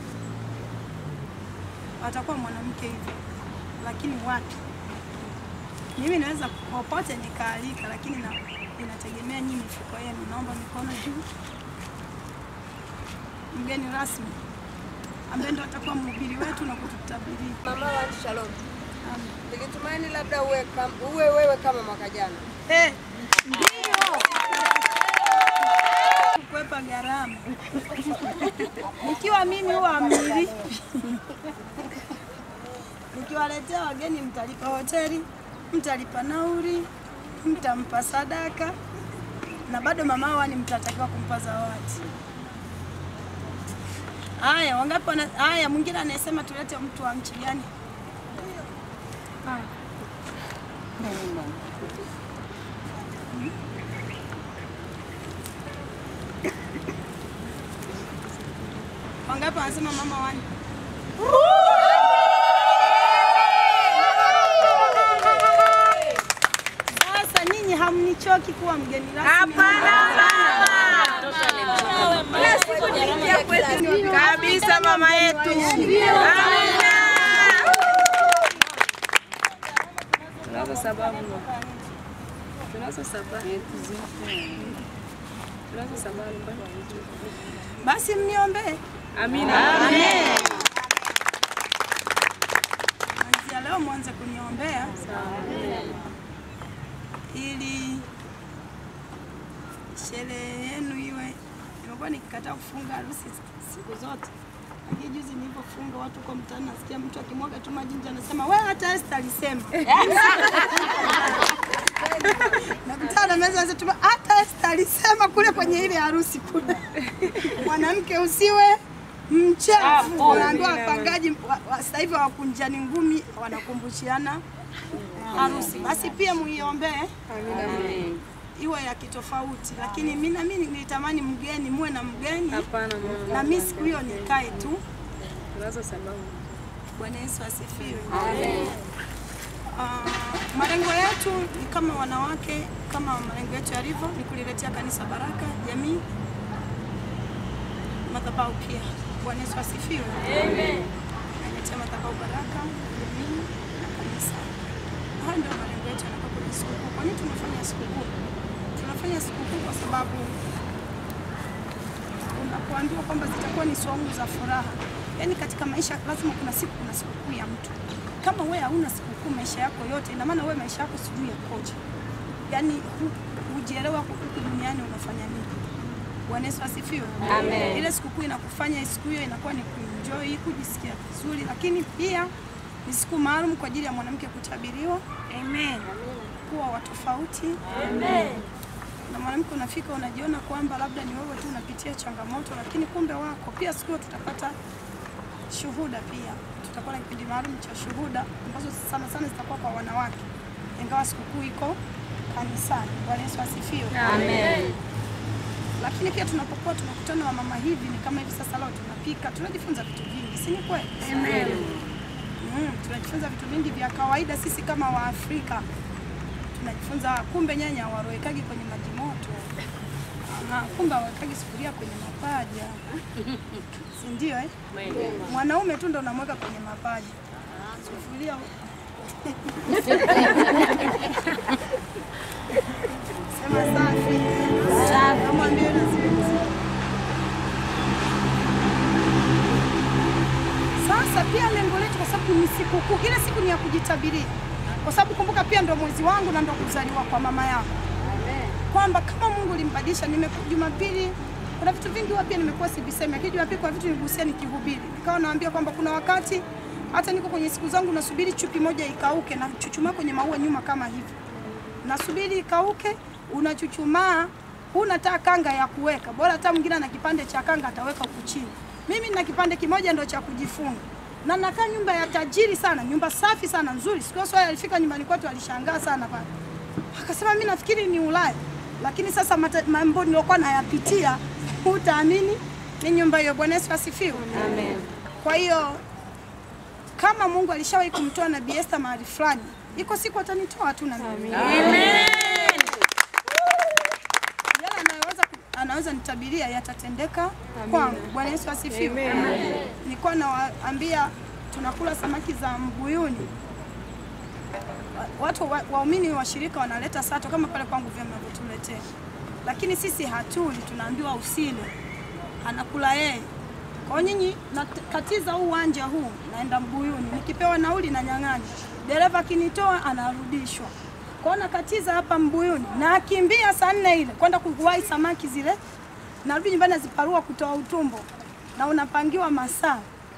atakuwa mwanamke hivyo, lakini wapi? Mimi naweza popote nikaalika, lakini na, inategemea nyinyi mifuko yenu. Naomba mikono juu. Mgeni rasmi ambaye ndo atakuwa mhubiri wetu na kututabiria. Mama wa Shalom. Nikitumaini labda uwe, kam, uwe wewe kama mwaka jana. Eh, ndio. Kukwepa gharama. Nikiwa mimi huwa amiri. Nikiwaletea wageni mtalipa hoteli, mtalipa nauri, mtampa sadaka na bado mama wani mtatakiwa kumpa zawadi. Haya, wangapi wana haya, mwingine anayesema tulete mtu wa nchi gani? Haya. Wangapi wanasema mama wani? Sasa nyinyi hamnichoki kuwa mgeni rasmi? Kabisa mama yetu. Tunazo sababu tunazo sababu tunazo sababu Basi mniombee. Amina. Amen. Kuanzia leo mwanze kuniombea ili sherehe yenu iwe. Nimekuwa nikikataa kufunga harusi siku zote, lakini juzi nilipofunga watu kwa mtaani, nasikia mtu akimwaga tu maji nje anasema wewe, hata Esther alisema nakutana na meza anasema hata Esther alisema kule kwenye ile harusi kule, mwanamke usiwe mchafu. Unaambiwa wapangaji wa- wa- sasa hivi wakunjani ngumi wanakumbushiana harusi, basi pia muiombee iwe ya kitofauti, lakini mimi na mimi nilitamani mgeni muwe na mgeni Hapana mama. na mimi siku hiyo nikae tu. Tunazo sababu. Bwana Yesu asifiwe. Ah, malengo yetu ni kama wanawake, kama malengo yetu yalivyo, ni kuliletea kanisa baraka, jamii, madhabahu pia. Bwana Yesu asifiwe. Amen. Naletea madhabahu baraka, jamii na kanisa. Hayo ndio malengo yetu yanakuwa kwenye sikukuu. Kwa nini tunafanya sikukuu? Tunafanya sikukuu kwa sababu unapoambiwa kwamba zitakuwa ni saumu za furaha, yaani katika maisha lazima kuna siku kuna sikukuu ya mtu. Kama wewe hauna sikukuu maisha yako yote, ina maana wewe maisha yako sijui yakoje, yaani hu- hujielewa huku duniani unafanya nini. Bwana Yesu asifiwe. Amen. Ile sikukuu inakufanya siku hiyo inakuwa ni kuenjoy, kujisikia vizuri, lakini pia ni siku maalum kwa ajili ya mwanamke kutabiriwa. Amen. Kuwa wa tofauti. Amen. Na mwanamke unafika unajiona kwamba labda ni wewe tu unapitia changamoto, lakini kumbe wako pia. Siku hiyo tutapata shuhuda pia, tutakuwa na kipindi maalum cha shuhuda ambazo sana sana zitakuwa kwa wanawake, ingawa sikukuu iko kanisani. Bwana Yesu asifiwe. Amen. Lakini pia tunapokuwa tunakutana wa mama hivi, ni kama hivi sasa, leo tunapika, tunajifunza vitu vingi, si ni kweli? Amen. Mm, tunajifunza vitu vingi vya kawaida sisi kama Waafrika tunajifunza kumbe nyanya hawarowekagi kwenye maji moto. Aha, kumbe hawawekagi sufuria kwenye mapaja, si ndio eh? Mwanaume tu ndo unamweka kwenye mapaja sufuria sema safi. Safi. Namwambia na siwezi. Sasa pia lengo letu kwa sababu ni sikukuu, ile siku ni ya kujitabiria, kwa sababu kumbuka pia ndo mwezi wangu na ndo kuzaliwa kwa mama yangu, kwamba kama Mungu limbadilisha. Nimeku Jumapili kuna vitu vingi huwa pia nimekuwa sivisemi, lakini Jumapili kwa vitu nigusia nikihubiri, nikawa naambia kwamba kuna wakati hata niko kwenye siku zangu nasubiri chupi moja ikauke na chuchumaa kwenye maua nyuma kama hivi, nasubiri ikauke, unachuchumaa huna taa kanga ya kuweka, bora hata mwingine ana kipande cha kanga ataweka huku chini. Mimi nina kipande kimoja ndo cha kujifunga. na nakaa nyumba ya tajiri sana, nyumba safi sana nzuri. Siku hiyo swali alifika nyumbani kwetu, alishangaa sana pale, akasema mimi nafikiri ni Ulaya, lakini sasa mata- mambo niliokuwa nayapitia hutaamini ni nyumba hiyo. Bwana Yesu asifiwe. Amen. Kwa hiyo kama Mungu alishawahi kumtoa Nabii Esther mahali fulani, iko siku atanitoa tu na mimi. Amen. Yale anayoweza ku- anaweza nitabiria yatatendeka kwangu. Bwana Yesu asifiwe. Amen. Nilikuwa nawaambia tunakula samaki za mbuyuni. Wa- Watu wa- waumini wa shirika wanaleta sato kama pale kwangu vile mnavyotuletea, lakini sisi hatuli, tunaambiwa usile, anakula yeye. Kwa hiyo nyinyi nakatiza huu uwanja huu, naenda Mbuyuni, nikipewa nauli na nyang'anya, dereva akinitoa anarudishwa. Kwa hiyo nakatiza hapa Mbuyuni, nakimbia saa nne ile kwenda kuwahi samaki zile, narudi nyumbani naziparua kutoa utumbo, na unapangiwa masaa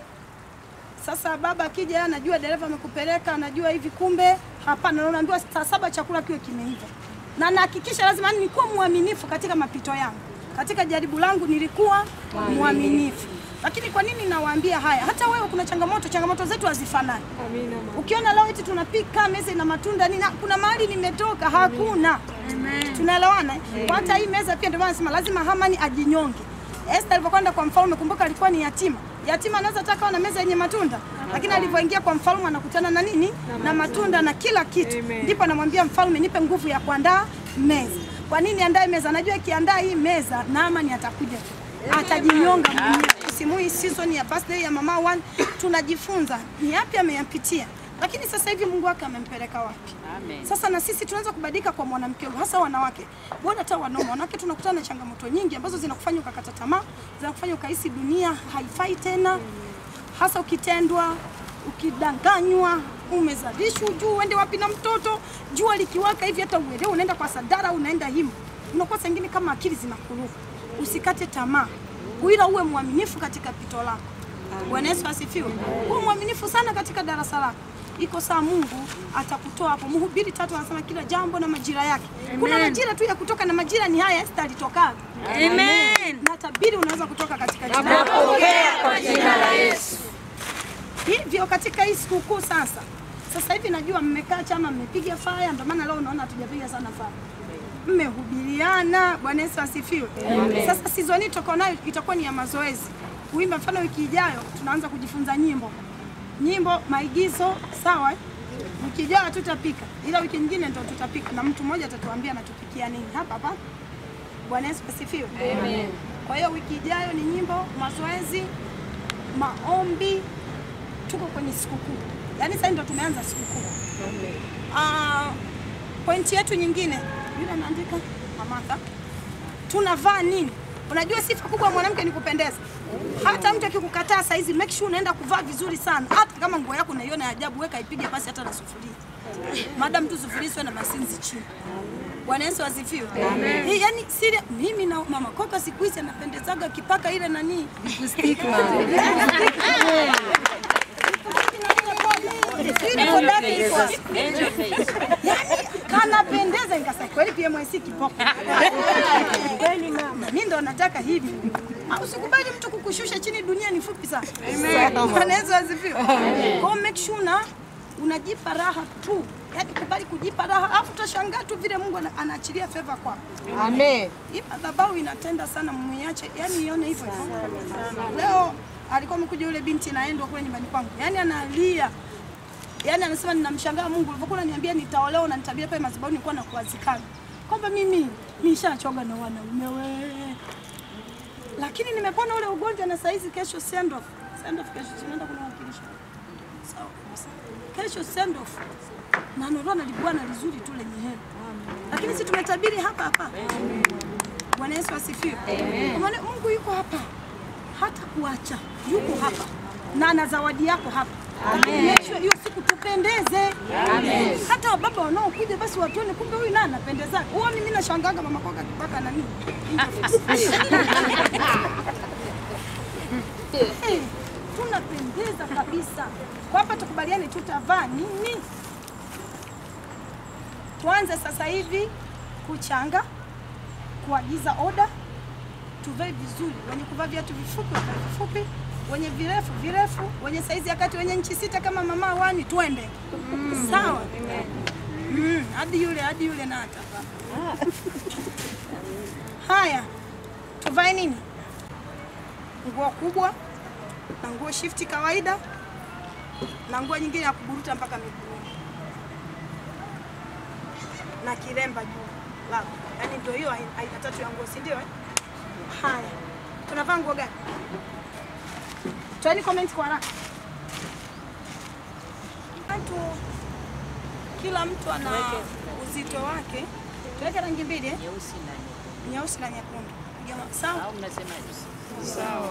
sasa baba akija, yeye anajua dereva amekupeleka, anajua hivi, kumbe hapana. Na unaambiwa saa saba chakula kiwe kimeiva, na nahakikisha lazima nilikuwa mwaminifu katika mapito yangu, katika jaribu langu nilikuwa mwaminifu. Lakini kwa nini nawaambia haya? Hata wewe kuna changamoto, changamoto zetu hazifanani. Ukiona leo eti tunapika meza ina matunda nini, kuna mahali nimetoka hakuna. Tunaelewana? eh? Kwa hata hii meza pia ndio maana nasema lazima Hamani ajinyonge. Esther alipokwenda kwa mfalme, kumbuka alikuwa ni yatima. Yatima anaweza taka na meza yenye matunda, lakini alivyoingia kwa mfalme anakutana na nini? Na matunda na kila kitu. Ndipo anamwambia mfalme, nipe nguvu ya kuandaa meza. Kwa nini andae meza? Anajua akiandaa hii meza Naamani atakuja tu. Atajinyonga mwenyewe. Msimu hii season ya birthday ya mama one tunajifunza ni yapi ameyapitia. Lakini sasa hivi Mungu wake amempeleka wapi? Amen. Sasa na sisi tunaweza kubadilika kwa mwanamke huyu, hasa wanawake, bora hata wanaume. Wanawake tunakutana na changamoto nyingi ambazo zinakufanya ukakata tamaa, zinakufanya ukahisi dunia haifai tena, hasa ukitendwa, ukidanganywa, umezalishwa, ujue uende wapi na mtoto, jua likiwaka hivi hata uelewe unaenda kwa sadara, unaenda himu, unakuwa saa ingine kama akili zinakuruka. Usikate tamaa, ila uwe mwaminifu katika pito lako. Bwana Yesu asifiwe. Uwe mwaminifu sana katika darasa lako. Iko saa Mungu atakutoa hapo. Mhubiri tatu anasema kila jambo na majira yake. Kuna Amen. majira tu ya kutoka na majira ni haya Esther alitoka. Amen. Na tabiri unaweza kutoka katika jina Napokea kwa jina la Yesu. Hivyo katika hii sikukuu sasa, sasa hivi najua mmekaa chama, mmepiga faya, ndio maana leo unaona hatujapiga sana faya, mmehubiriana. Bwana Yesu asifiwe. Amen. Sasa season hii tutakuwa nayo itakuwa ni ya mazoezi, kuimba. Mfano wiki ijayo tunaanza kujifunza nyimbo, nyimbo, maigizo, sawa eh? Wiki ijayo tutapika, ila wiki nyingine ndio tutapika, na mtu mmoja atatuambia anatupikia nini hapa hapa. Bwana Yesu asifiwe. Amen. Kwa hiyo wiki ijayo ni nyimbo, mazoezi, maombi, tuko kwenye sikukuu. Yaani sasa ndio tumeanza sikukuu. Ah, pointi yetu nyingine, yule anaandika Amanda, tunavaa nini? Unajua sifa kubwa ya mwanamke ni kupendeza. Hata mtu akikukataa saa hizi, make sure unaenda kuvaa vizuri sana. Hata kama nguo yako unaiona ya ajabu, weka ipige pasi hata na sufuria, madam tu sufuria isiwe na masinzi chini. Bwana Yesu asifiwe. Amen. Hii yani siri mimi na mama Koka siku hizi anapendezaga kipaka ile nani? Lipstick. Ile kodaki iko wapi? Angel face. Yaani kanapendeza nikasema kweli PMIC kipoko. Kweli mama. Mimi ndo nataka hivi. Au usikubali mtu kukushusha chini, dunia ni fupi sana. Amen. Bwana Yesu asifiwe. Amen. Kwa hiyo make sure na unajipa raha tu. Yaani kubali kujipa raha, alafu utashangaa tu vile Mungu ana- anaachilia favor kwako. Amen. Hii madhabahu inatenda sana, muiache, yani ione hivyo hivyo. Leo alikuwa amekuja yule binti naendwa kule nyumbani kwangu, yani analia, yani anasema ninamshangaa Mungu ulivyokuwa unaniambia nitaolewa na nitabia pale madhabahu, nilikuwa nakuazikana kwamba mimi nishachoga na wanaume we, lakini nimepona ule ugonjwa na saizi kesho send off. Send off kesho tunaenda kuna wakilisha. Sawa kabisa. Kesho send off. Na ndio na libwana lizuri tu lenye hela. Lakini sisi tumetabiri hapa hapa. Bwana Yesu asifiwe. Kwa maana Mungu yuko hapa. Hata kuacha. Yuko hapa. Na ana zawadi yako hapa. Amen. Make sure hiyo siku tupendeze. Amen. Hata wababa wanaokuja basi watuone kumbe huyu naye anapendeza. Huoni mimi nashangaga mama kwaka kipaka na nini? Eh, tunapendeza kabisa. Kwa hapa tukubaliane tutavaa nini? Tuanze sasa hivi kuchanga, kuagiza oda tuvae vizuri, wenye kuvaa viatu vifupi wavae vifupi, wenye virefu virefu, wenye saizi ya kati, wenye nchi sita kama mama wani, twende sawa. Mm, hadi yule hadi yule na atavaa. Haya, tuvae nini? Nguo kubwa na nguo shifti kawaida na nguo nyingine ya kuburuta mpaka miguuni na kilemba juu lako. Yaani ndio hiyo aina aina tatu ya nguo, si ndio? eh? Haya, tunavaa nguo gani? Toeni comment kwa haraka. Watu, kila mtu ana uzito wake. Tuweke rangi mbili eh? Nyeusi na Nyeusi na nyekundu. Jamaa, sawa? au mnasemaje? Sawa.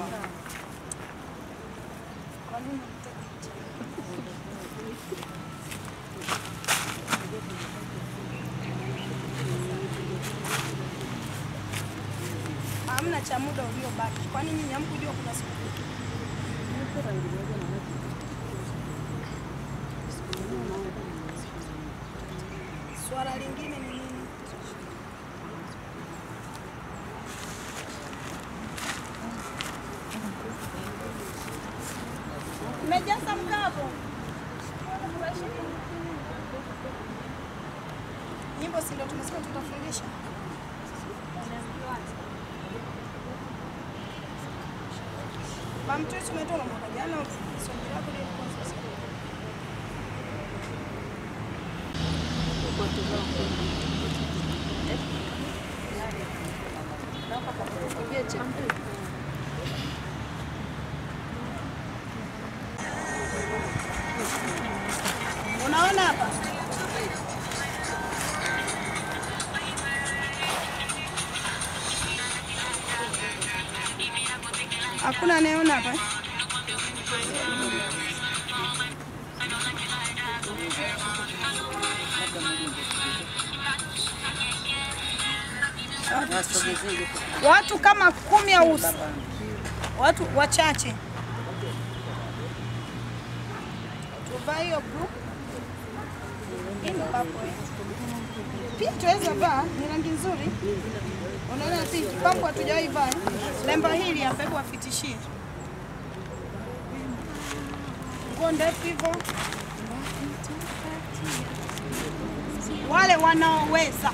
Hamna cha muda uliobaki. Kwani nyinyi hamkujua kuna siku Swala lingine ni nini? Mmejaza mkavu. Nyimbo si ndio tumesema tutafundisha? Bamtu tumetoka mwaka jana, swali lako lilikuwa sasa. Unaona hapa? Hakuna anayeona hapa? eh? Watu kama kumi au s- watu wachache. Tuvaa hiyo blue. Hii ni purple, eh. Pia tuweza vaa, ni rangi nzuri. Unaona pinki, pambo hatujawahi vaa. eh. Lemba hili hapa, hebu wafitishie. Nguo ndefu hivyo. Wale wanaoweza.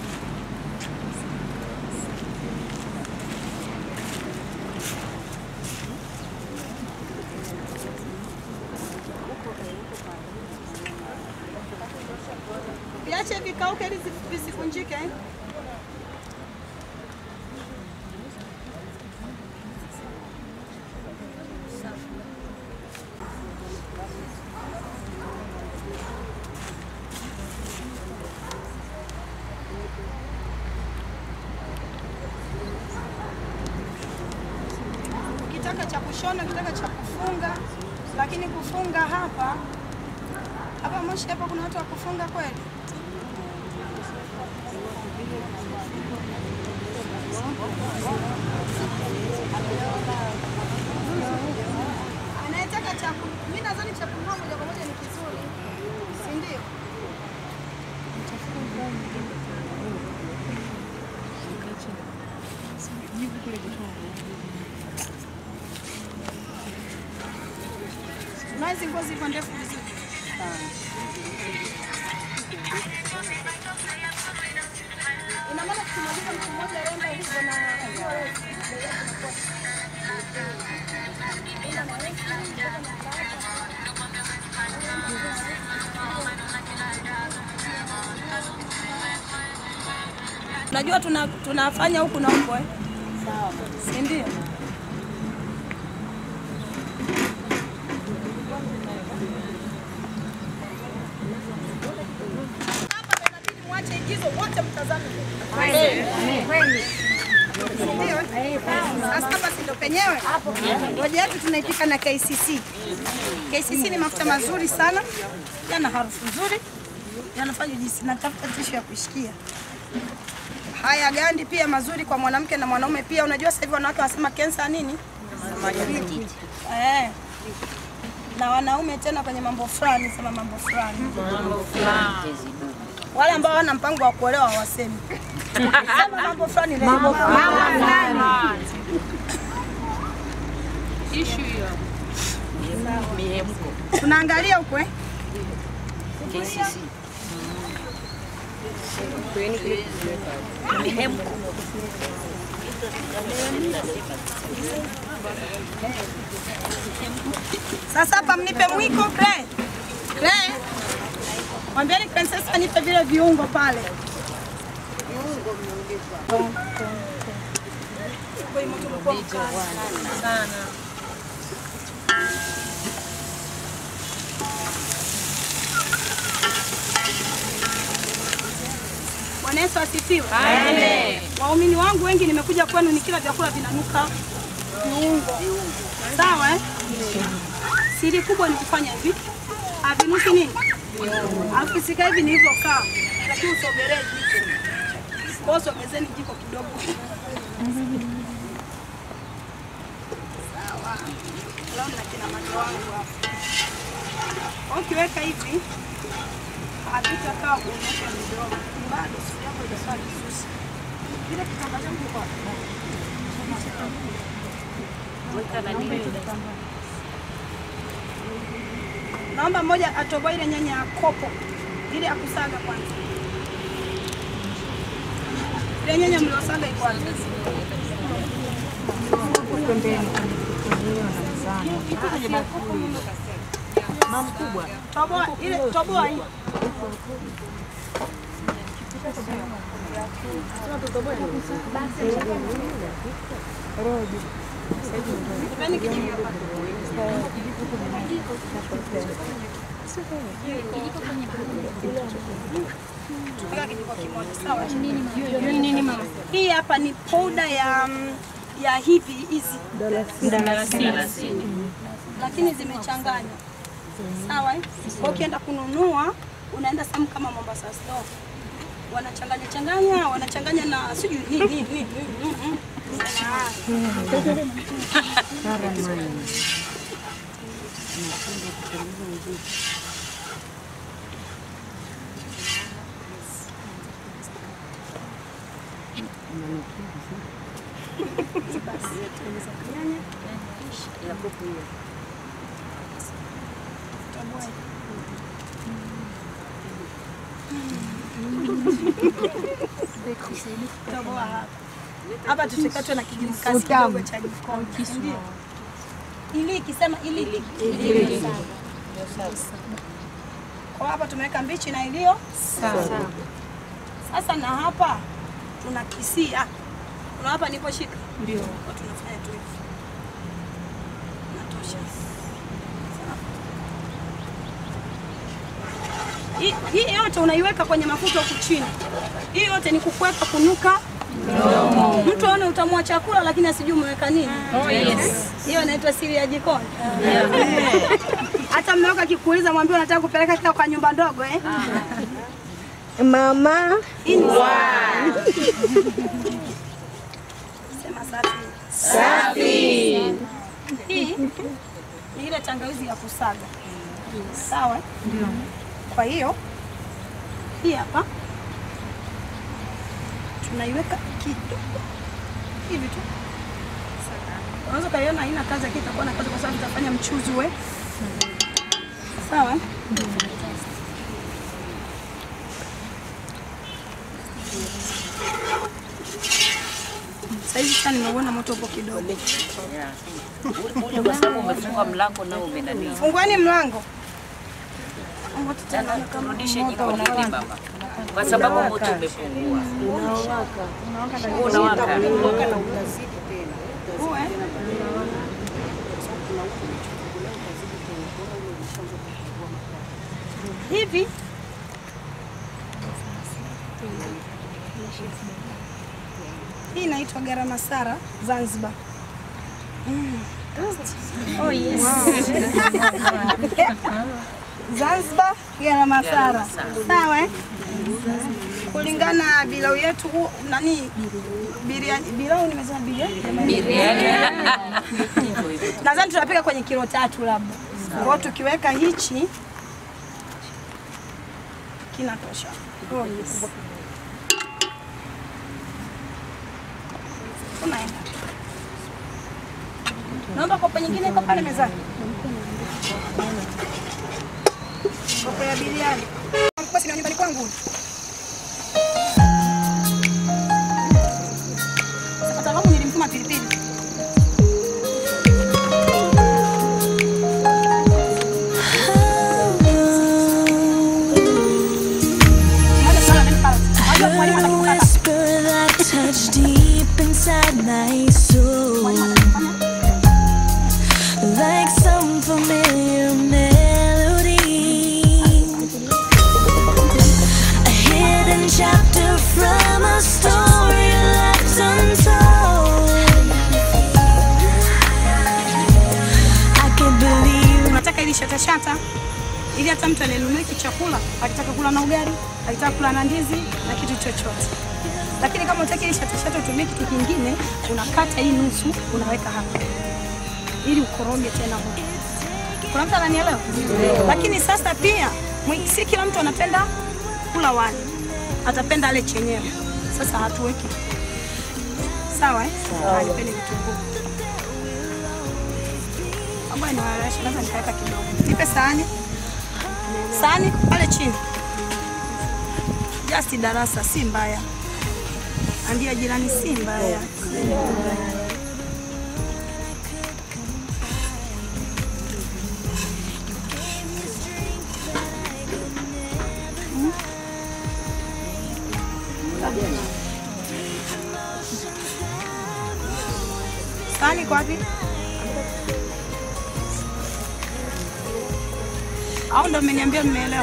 Viache vikauke ili zisi- visikunjike. eh. Ukitaka cha kushona, ukitaka cha kufunga, lakini kufunga hapa hapa Moshi hapa kuna watu wa kufunga kweli? Anayetaka cha ku- mimi nadhani cha kununua moja kwa moja ni kizuri, si ndio? Na hizi nguo ziko ndefu vizuri. Ina maana tukimaliza mtu mmoja renda hivyo na hiyo refu, bei yake inakuwa ila na refu, mpaka na Unajua tuna, tunafanya huku na huko eh? Sawa. Si ndio? Mwache igizo wote mtazame. Kweli. Ndio. Sasa hapa si ndo penyewe. Hoja yetu tunaipika na KCC. KCC ni mafuta mazuri sana, yana harufu nzuri, yanafanya jinsi natafuta tishu ya kushikia. Haya gandi pia mazuri kwa mwanamke na mwanaume pia. Unajua sasa hivi wanawake wanasema kensa nini? Eh. Na wanaume tena kwenye mambo fulani, sema mambo fulani. Wale ambao hawana mpango wa kuolewa hawasemi. Sema mambo fulani leo. Mambo fulani. Issue hiyo. Mihemko. Tunaangalia huko eh? KCC. Mihemko. Sasa hapa mnipe mwiko Clay. Clay. Mwambieni princess anipe vile viungo pale. Sana. Bwana Yesu asifiwe. Amen. Waumini wangu wengi nimekuja kwenu nikila vyakula vinanuka viungo. Sawa eh? Siri kubwa ni kufanya hivi. Havinuki nini? Alafu sika hivi nilivyokaa. Lakini usogelee jiko. Kwa hiyo sogezeni jiko kidogo. Sawa. Leo na kina macho wangu hapa. Ukiweka hivi havitakaa kuonyesha midomo. Bado siku yako itakuwa vizuri. Kile kitambaa changu kiko wapi? Weka na nini? Naomba mmoja atoboe ile nyanya ya kopo ile ya kusaga kwanza. Ile nyanya mliosaga iko wapi? Mama kubwa. Toboa ile toboa hii. Nipeni kijiko hapa. Weka kijiko kimoja, sawa? Nini mama? Hii hapa ni powder ya mm, ya hivi hizi Mdalasini. lakini zimechanganywa. Sawa? eh? Kwa ukienda kununua unaenda sehemu kama Mombasa store. Wanachanganya changanya, wanachanganya na sijui nini nini nini. mm, mm. Ya kuku hiyo. Toboa hapa. Hapa tusikatwe na kijimkasi kidogo cha jikoni. Ndio. Ili ikisema ili ili. Kwa hapa tumeweka mbichi na iliyo sawa. Sasa na hapa tuna kisia. Kuna hapa niliposhika? Ndio. Kwa tunafanya tu hivi. Natosha. Hii- Hii yote unaiweka kwenye mafuta huku chini. Hii yote ni kukuweka kunuka mdomo. Mtu aone utamu wa chakula lakini asijui umeweka nini. Oh, yes. Hiyo inaitwa siri ya jikoni. Hata mmeweka kikuuliza mwambie unataka kupeleka kila kwa nyumba ndogo eh? Mama. Hii ni Sema safi. Safi. Hii ni ile tangawizi ya kusaga. Sawa? eh? Ndio. Kwa hiyo hii hapa tunaiweka kidogo hivi tu. Unaweza ukaiona haina kazi, lakini itakuwa na kazi kwa sababu itafanya mchuzi uwe sawa. eh? Sasa hivi sasa nimeuona moto upo kidogo. Yeah. Ule kwa sababu umefunga mlango nao umenani. Funguani mlango. Tena turudishe jikoni hili mama. Kwa sababu moto umepungua. Unawaka. Unawaka. Uwe. Hivi hii inaitwa garam masara Zanzibar. Mm. Oh yes. Zanzibar garam masara. Sawa eh? Kulingana na bilau yetu hu- nani biriani bilau nimesema biriani Biriani. nadhani tunapika kwenye kilo tatu labda. Kwa hiyo tukiweka hichi kinatosha. Oh, yes. Unaenda. Naomba kopo nyingine iko pale mezani. Kopo ya biriani. Basi ni nyumbani kwangu. Sasa langu nilimtuma pilipili. heard a whisper that touched deep inside my soul. Like some familiar melody. A hidden chapter from a story left untold. I can't believe Nataka ili shata shata ili hata mtu anenunua hiki chakula akitaka kula na ugali, akitaka kula na ndizi na kitu chochote. Lakini kama utaki ili shata shata utumie kitu kingine, unakata hii nusu unaweka hapa ili ukoroge tena huko. Kuna mtu ananielewa? Lakini sasa pia mwi- si kila mtu anapenda kula wali, atapenda ale chenyewe. Sasa hatuweki sawa eh? Alipeni vitunguu ambayo inawalasha, naweza nikaweka kidogo. Nipe sahani, sahani pale chini, just darasa, si mbaya. Ambia jirani, si mbaya. Sahani iko wapi? Au ndo mmeniambia mmeelewa?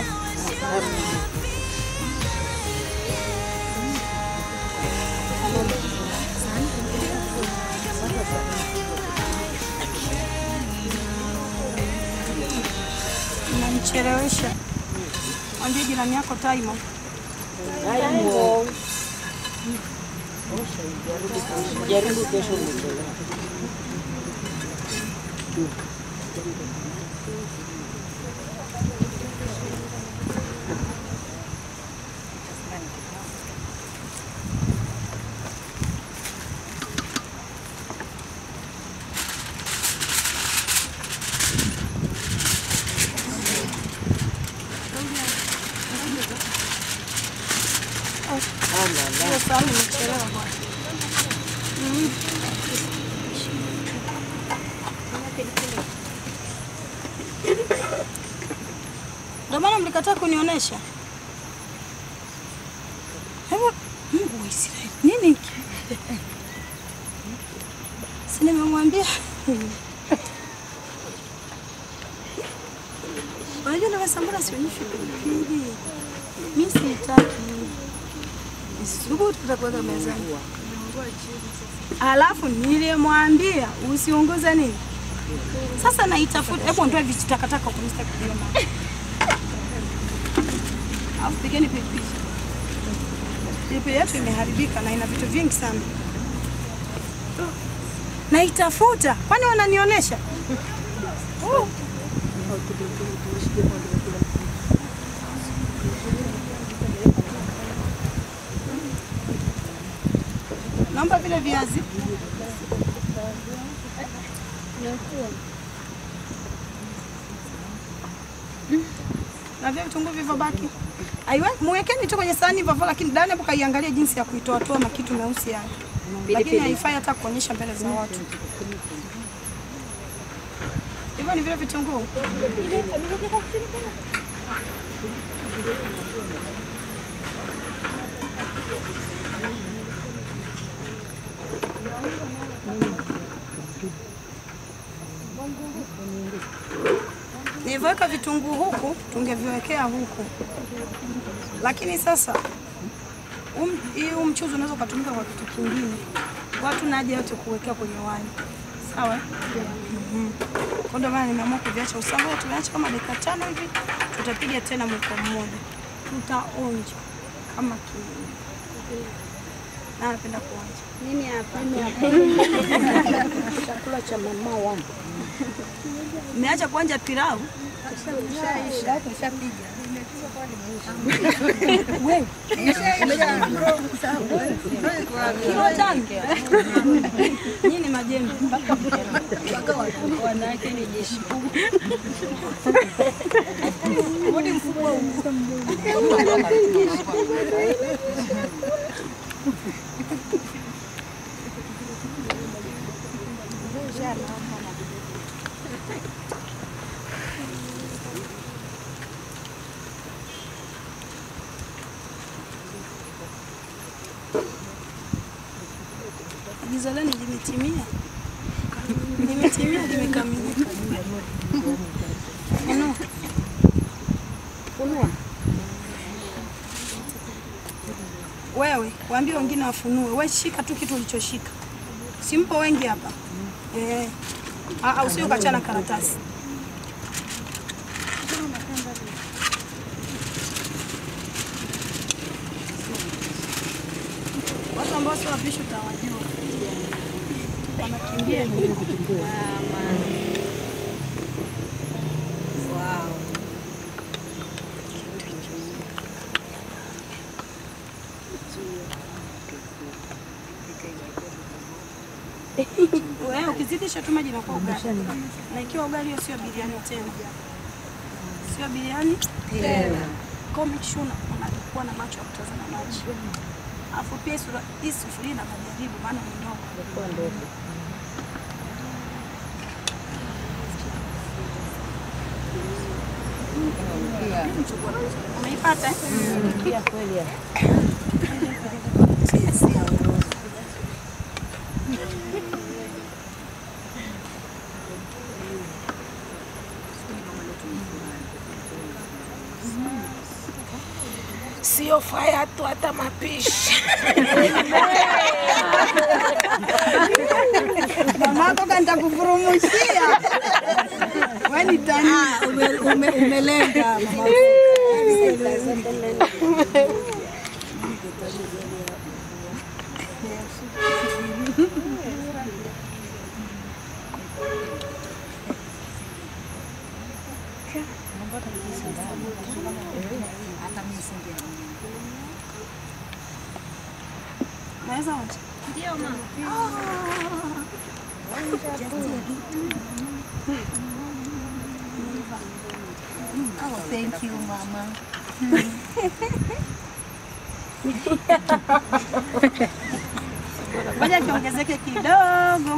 Mnanichelewesha. Mwambie jirani yako Taimo. Taimo. Jaribu kesho mchelewe. Hiyo sahani imechelewa bwana. Mm. Ndio maana mlikataa kunionyesha. Hebu Mungu wa Israeli, nini hiki? Si nimemwambia. Unajua nimesambura sionyeshwi pilipili. Mimi sitaki. Subutu tutakuweka mezani. Alafu nilimwambia usiunguze nini. Sasa naitafuta, hebu ondoa vijitakataka kwa mstari kuliona. Alafu pigeni pilipili. Pilipili yetu imeharibika na ina vitu vingi sana. Naitafuta, kwani wananionyesha? Oh. Naomba vile viazi. Na vile vitunguu vilivyobaki. Aiwe, muwekeni tu kwenye sahani hivyo hivyo, lakini Dani hapo kaiangalia jinsi ya kuitoa toa makitu meusi haya. Lakini haifai hata kuonyesha mbele za watu. Hivyo ni vile vitunguu. Nilivyoweka vitunguu huku, tungeviwekea huku, lakini sasa um, hii huu mchuzi unaweza ukatumika kwa kitu kingine. Watu na haja yote kuwekea kwenye wali, sawa? eh? Mhm. Kwa ndio maana nimeamua kuviacha usawa, tumeacha kama dakika tano hivi, tutapiga tena mwiko mmoja, tutaonja kama kiini. Na napenda kuonja. Mimi hapa. Chakula cha mama wangu. Umeacha kuonja pilau? Wewe. Kilo tano. Nyinyi majembe. Wanawake ni jeshi kubwa. Mbona mfuko huu? Agizo lenu limetimia, limetimia, limekamilika. Funua. Funua. Wewe waambie wengine wafunue, we shika tu kitu ulichoshika. Simpo wengi hapa eh. Ah, usije ukachana karatasi. Watu ambao sio wapishi utawajua, wanakimbia Wow. Wewe ukizidisha tu maji inakuwa ugali. Na ikiwa ugali hiyo sio biriani tena. Sio biriani Tena. Kwa make sure una- unakuwa na macho ya kutazama maji. Alafu pia hii sura- hii sufuria na majaribu maana ni ndogo. Umeipata? Pia kweli. Sio faya tu hata mapishi. Mamako kantakufurumushia. Wewe ni tani. Umelenga mama. Naweza wote? Ndio mama. Oh, thank you, mama. Ngoja kiongezeke kidogo.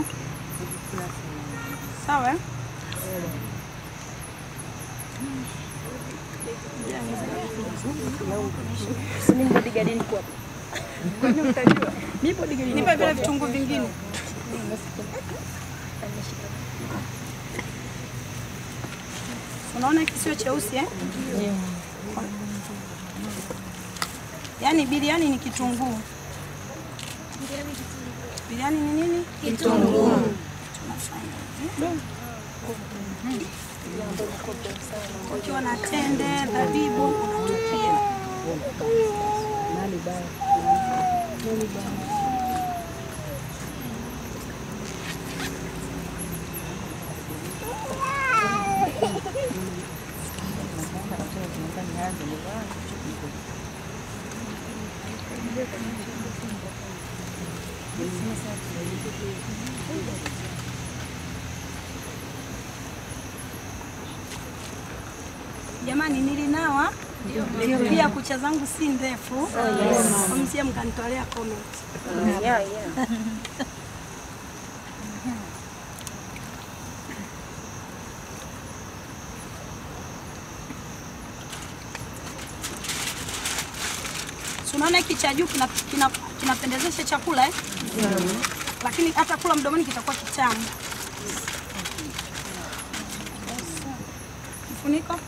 Sawa? eh? Mimi bodyguard niko hapa. Mimi bodyguard Nipe vile vitunguu vingine. Unaona hiki sio cheusi eh? Yaani biriani ni kitunguu. Biriani ni nini? Kitunguu. Tunafanya hivi. Ukiwa na tende, zabibu unatupia. Jamani, nilinawa pia, kucha zangu si ndefu, msie mkanitolea comment. Yeah, yeah. Si unaona hiki cha juu kina- kina- kinapendezesha chakula eh? Lakini hata kula mdomoni kitakuwa kitamu. Mfuniko.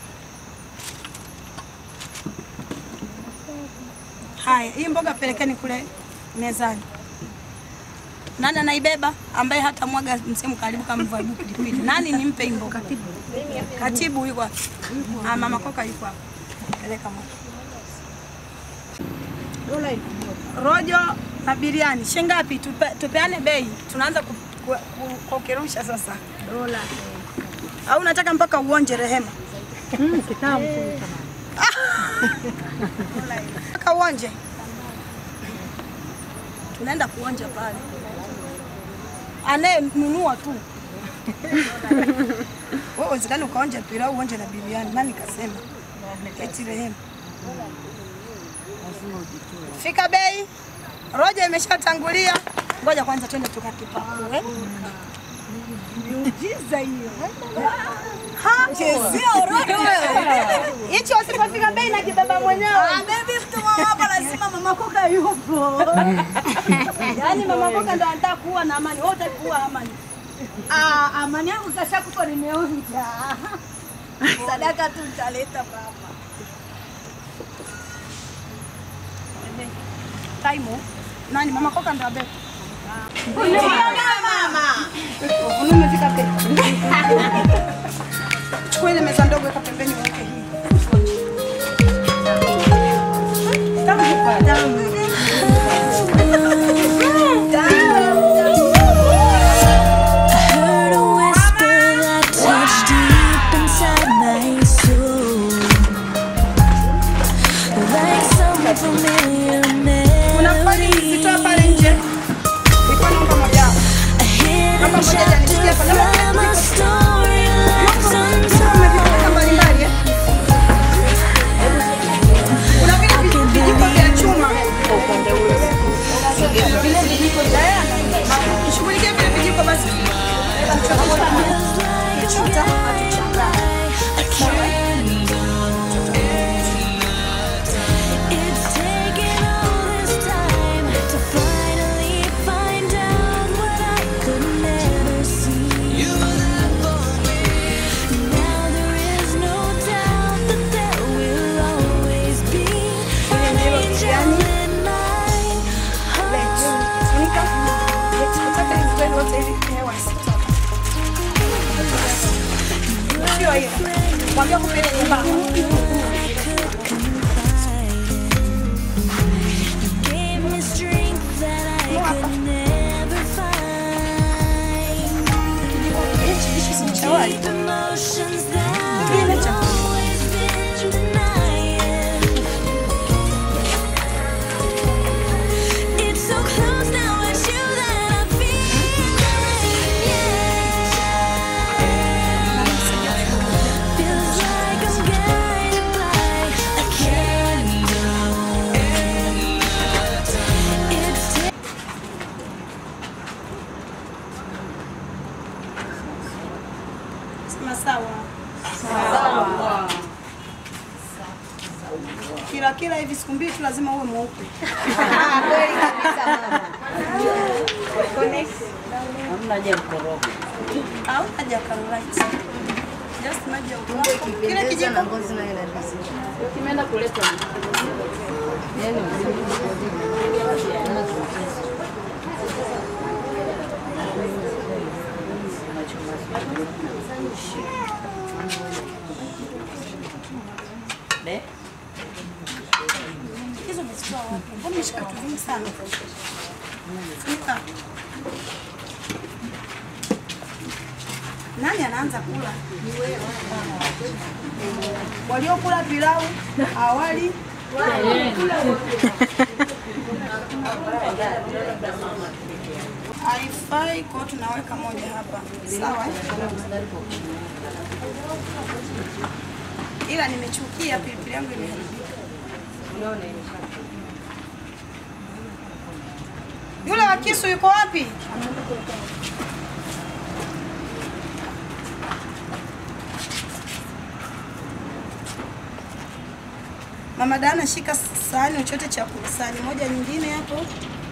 Haya, hii mboga pelekeni kule mezani. Nani anaibeba ambaye hata mwaga msemu karibu kama mvaibu pilipili? Nani nimpe hii mboga? Katibu yuko wapi? Ah, mama Koka yuko hapa. Peleka mama. Rojo na biriani shingapi? Tupe, tupeane bei, tunaanza ku- ku- ku- kukirusha sasa. Dola. Au unataka mpaka uonje Rehema? Kitamu. Mpaka uonje. Tunaenda kuonja pale. anayenunua tu. Wewe wezekani ukaonja pilau uonje na biriani. Nani kasema? Eti rehemu. Fika bei. Roja imeshatangulia. Ngoja kwanza twende tukakipakue. Miujiza hiyo. Ha, chezea roja wewe. Hicho usipofika bei na kibaba mwenyewe. Ah, baby mtu mama hapa lazima mama koka yupo. Yaani mama koka ndo anataka kuwa na amani. Wewe utaki kuwa amani. Ah, amani yangu kashakufa nimeonja. Sadaka tu nitaleta baba. Taimu. Nani mama koka ndo abeba. Mama. Unume fika pe. Chukua ile meza ndogo weka pembeni weke hii. Tamu, tamu. heard a whisper that touched deep inside my soul. Like some familiar melody. A hidden chapter from a story left untold. vijiko vya chuma. Shughulikia vile vijiko basi. Chota, It's taken all this time to finally find out what I could never see. Now there is no doubt that there will always be an angel in my Sio hiyo. Mwambie kupeleka nyumbani. gave me strength that I could never find. Deep emotions that I've always been denying. It's so close now, it's you that I feel. Feels like I'm guided by a candle. It's Sema sawa. Sawa. Kila kila hivi siku mbili tu lazima uwe mweupe. Kweli kabisa mama. Hamna haja ya mkorogo. Au haja karolite. Just maji ya Kumbe upako. Kile ikipendeza kijiko na ngozi nayo inavizia. Ukimeenda kuleta Yaani Ne? hizo umezitoa wapi? Mbona umeshika vitu vingi sana? Funika. Nani anaanza kula? Waliokula pilau awali haifai, kwa hiyo tunaweka moja hapa, sawa? eh? Ila nimechukia pilipili yangu imeharibika. Yule wa kisu yuko wapi? Mama Dana, shika sahani chochote cha kula, sahani moja nyingine hapo.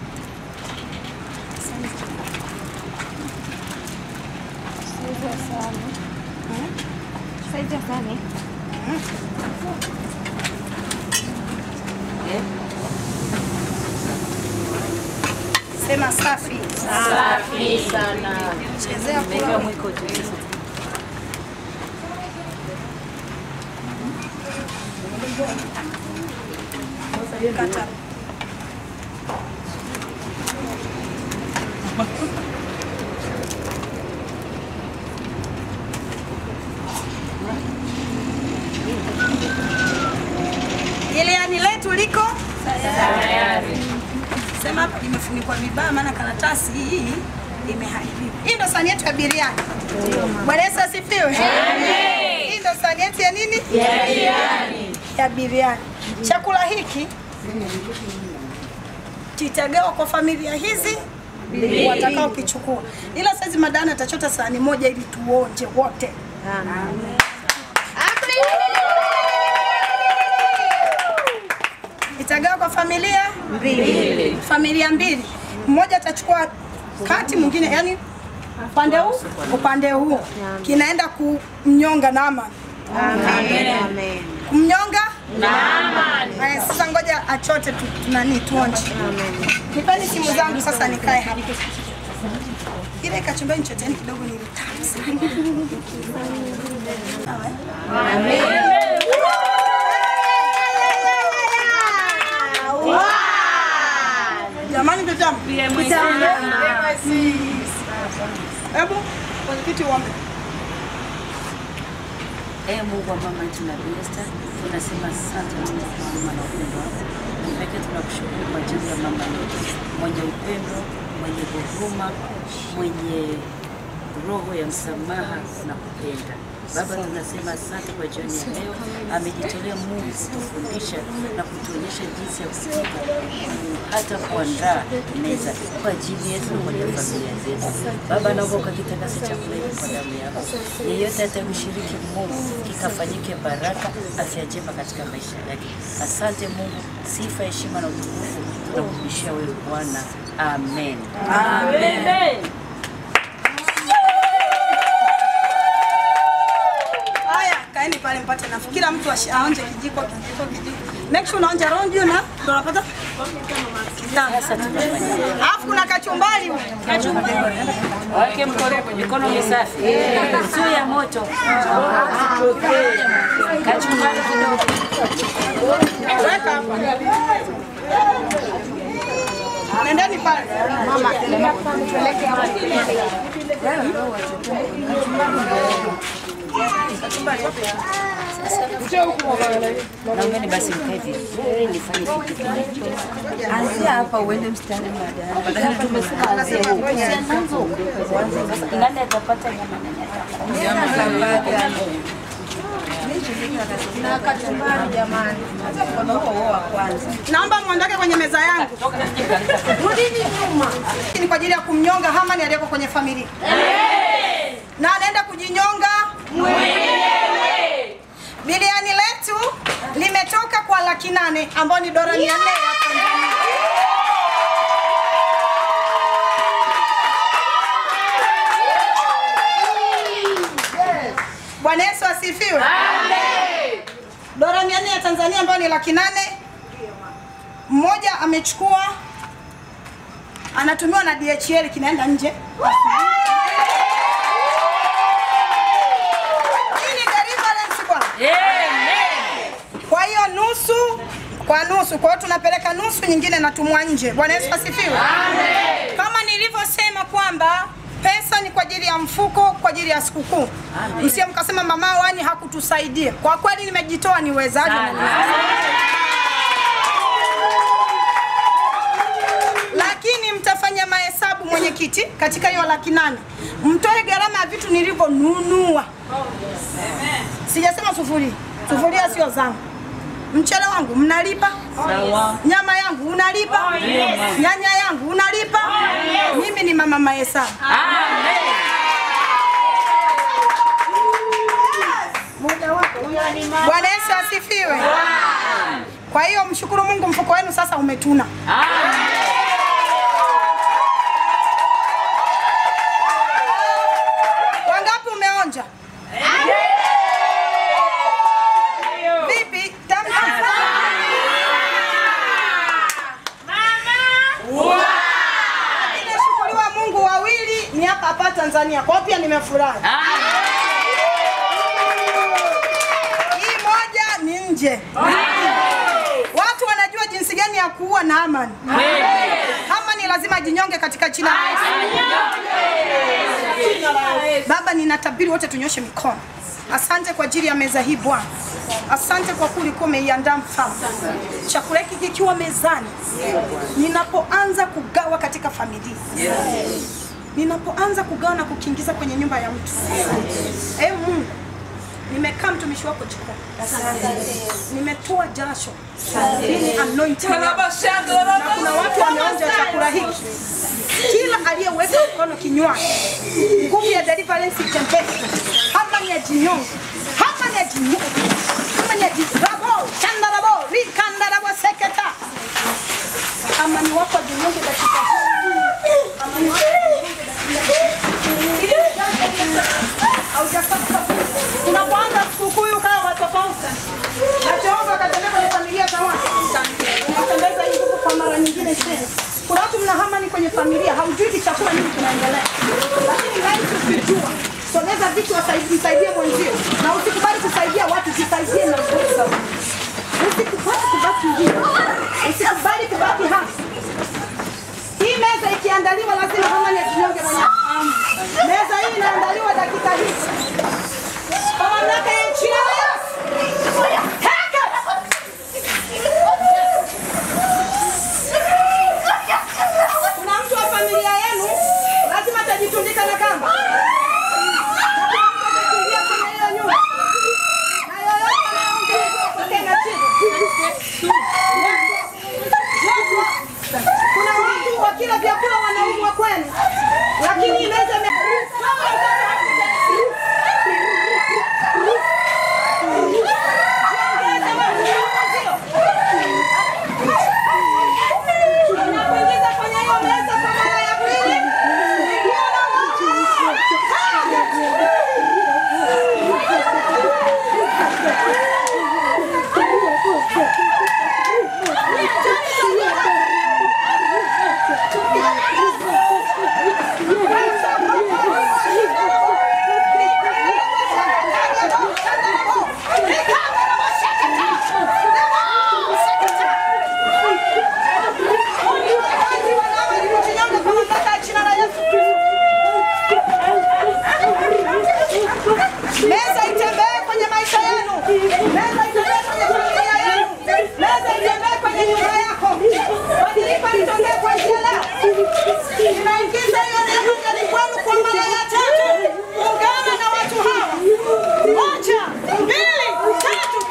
Saizi ya sahani. Sema safi. Safi sana. Chezea kula. Weka mwiko tu. Kata. Geleani letu liko Tayari. sema hapa limefunikwa vibaya, maana karatasi hii imeharibiwa. Hii ndo sahani yetu ya biriani. Bwana Yesu asifiwe. Hii ndo sahani yetu ya nini? Ya biriani. Ya biriani. Chakula hiki kitagawa kwa familia hizi Mbili. watakao kichukua, ila saizi madana atachota sahani moja ili tuonje wote. Itagawa kwa familia Mbili. familia mbili, mmoja atachukua kati, mwingine yani upande huu upande huu, kinaenda kumnyonga Naaman. Amen. Kumnyonga Naaman. Haya, sasa ngoja achote tu, tunani tuonje. Nipeni simu zangu sasa nikae hapa. Ile kachumbani choteni kidogo ni tamu sana. Sawa, eh? Jamani tutamu. Hebu mwenyekiti uombe. Ee Mungu wa mama yetu na Esther, tunasema asante Mungu kwa huruma na upendo wako. Pekee tunakushukuru kwa ajili ya mama yetu mwenye upendo, mwenye huruma, mwenye roho ya msamaha na kupenda. Baba, tunasema asante kwa jioni ya leo. Amejitolea Mungu kutufundisha na kutuonyesha jinsi ya kupika, hata kuandaa meza kwa ajili yetu na kwa ajili ya familia zetu. Baba, naomba ukakitakase chakula hiki kwa damu yako. Yeyote atamshiriki Mungu kikafanyike baraka, afya njema katika maisha yake. Asante Mungu, sifa, heshima na utukufu tunakurudishia wewe Bwana. Amen. Amen. Haya, kaeni pale mpate nafuu. Kila mtu ashi- aonje kijiko kijiko kijiko. Make sure unaonja round you na ndio unapata kitamu. Alafu kuna kachumbari huko. Wake mkono mikono misafi. Sio ya moto. Kachumbari kidogo. Weka hapa. Nendeni pale. Mama, peleke hapo. Naombeni basi mkae vizuri nifanye kitu kinacho. Anzia hapa uende mstari baadaye. Tumesema anzia huko. Nani atapata nyama nani atapata? Na kachumbari jamani. Hata mkono huo huo wa kwanza. Naomba muondoke kwenye meza yangu. Rudini nyuma. Ni kwa ajili ya kumnyonga Hamani aliyeko kwenye familia. Na anaenda kujinyonga mwenyewe. Biliani letu limetoka kwa laki nane ambayo ni dola mia nne ya Tanzania. Bwana Yesu asifiwe. Dola mia nne ya Tanzania ambayo ni laki nane mmoja amechukua anatumiwa na DHL kinaenda nje. Hii ni deliverance bwana. Kwa hiyo nusu kwa nusu, kwa hiyo tunapeleka nusu, nyingine natumwa nje. Bwana Yesu asifiwe. Kama nilivyosema kwamba pesa ni kwa ajili ya mfuko, kwa ajili ya sikukuu. Msije mkasema mama wani hakutusaidia. Kwa kweli nimejitoa niwezavyo. lakini mtafanya mahesabu mwenyekiti, katika hiyo laki nane mtoe gharama ya vitu nilivyonunua. Sijasema sufuri, sufuria sio zangu. Mchele wangu mnalipa, Sawa. nyama yangu unalipa, Yes. nyanya yangu unalipa. Mimi ni mama mahesabu. Bwana Yesu asifiwe. Kwa hiyo mshukuru Mungu, mfuko wenu sasa umetuna. Wangapi umeonja? Vipi? Tamu sana. Lakini nashukuriwa Mungu wawili ni hapa hapa Tanzania. Kwa hiyo pia nimefurahi. Hii moja ni nje. Watu wanajua jinsi gani ya kuua Naamani. Hamani lazima ajinyonge katika jina la Yesu. Baba, ninatabiri wote tunyoshe mikono. Asante kwa ajili ya meza hii Bwana. Asante kwa kuwa ulikuwa umeiandaa mfalme. Chakula hiki kikiwa mezani, ninapoanza kugawa katika familia, ninapoanza kugawa na kukiingiza kwenye nyumba ya mtu. Eh, Mungu nimekaa mtumishi wako jikoni, nimetoa jasho Hii ni anointing yangu. na kuna watu wameonja chakula hiki. Kila aliyeweka mkono kinywani, nguvu ya deliverance itembee, hapa ni ya jinyongo, hapa ni ya jinyongo, hapa ni ya jirabo, chandarabo, rikandarabo seketa. Amani wako jinyonge dakika hii. Amani wako jinyonge dakika hii. Haujapata. Tunapoanza sikukuu hii ukawa watu tofauti. Na Jehova akatembea kwenye familia za watu. Unatembeza hii nguvu kwa mara nyingine tena. Kuna watu mnahama ni kwenye familia, haujui ni chakula nini kinaendelea. Lakini rahisi ukijua. Sogeza vitu wasaidie msaidie mwenzio. Na usikubali kusaidia watu, jisaidie na nguvu za Mungu. Usikubali kubaki hivi. Usikubali kubaki hapa. Hii meza ikiandaliwa lazima kama ni jinyonge mwenye afahamu. Meza hii inaandaliwa dakika hizi. Kwa mamlaka ya jina la Yesu. Heka! Kuna mtu wa familia yenu lazima atajitundika na kamba. Atakimbia kwenye hiyo nyumba. Na yoyote anayeongea apokee na chini. Kuna watu wakila vyakula wanaumwa kwenu, lakini inaweza ime- Unapoingiza kwenye hiyo meza kwa mara ya pili, Meza itembee kwenye maisha yenu. Meza itembee kwenye familia yenu. Meza itembee kwenye nyumba yako. Badiliko litokee kwa njia leo. Ninaingiza hiyo neno ndani kwenu kwa mara ya tatu. Ungana na watu hawa. Moja, mbili, tatu,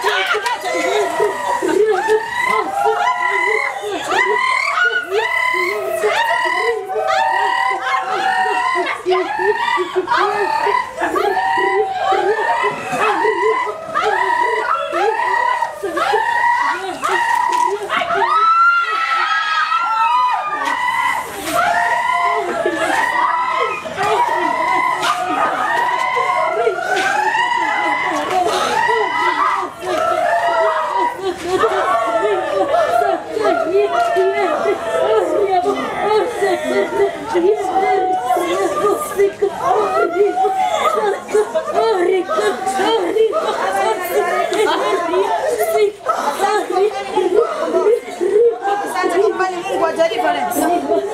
Asante nyumbani Mungu wa deliverance.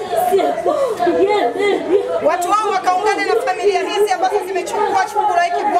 Watu wao wakaungana na familia hizi ambazo zimechukua chungu la hiki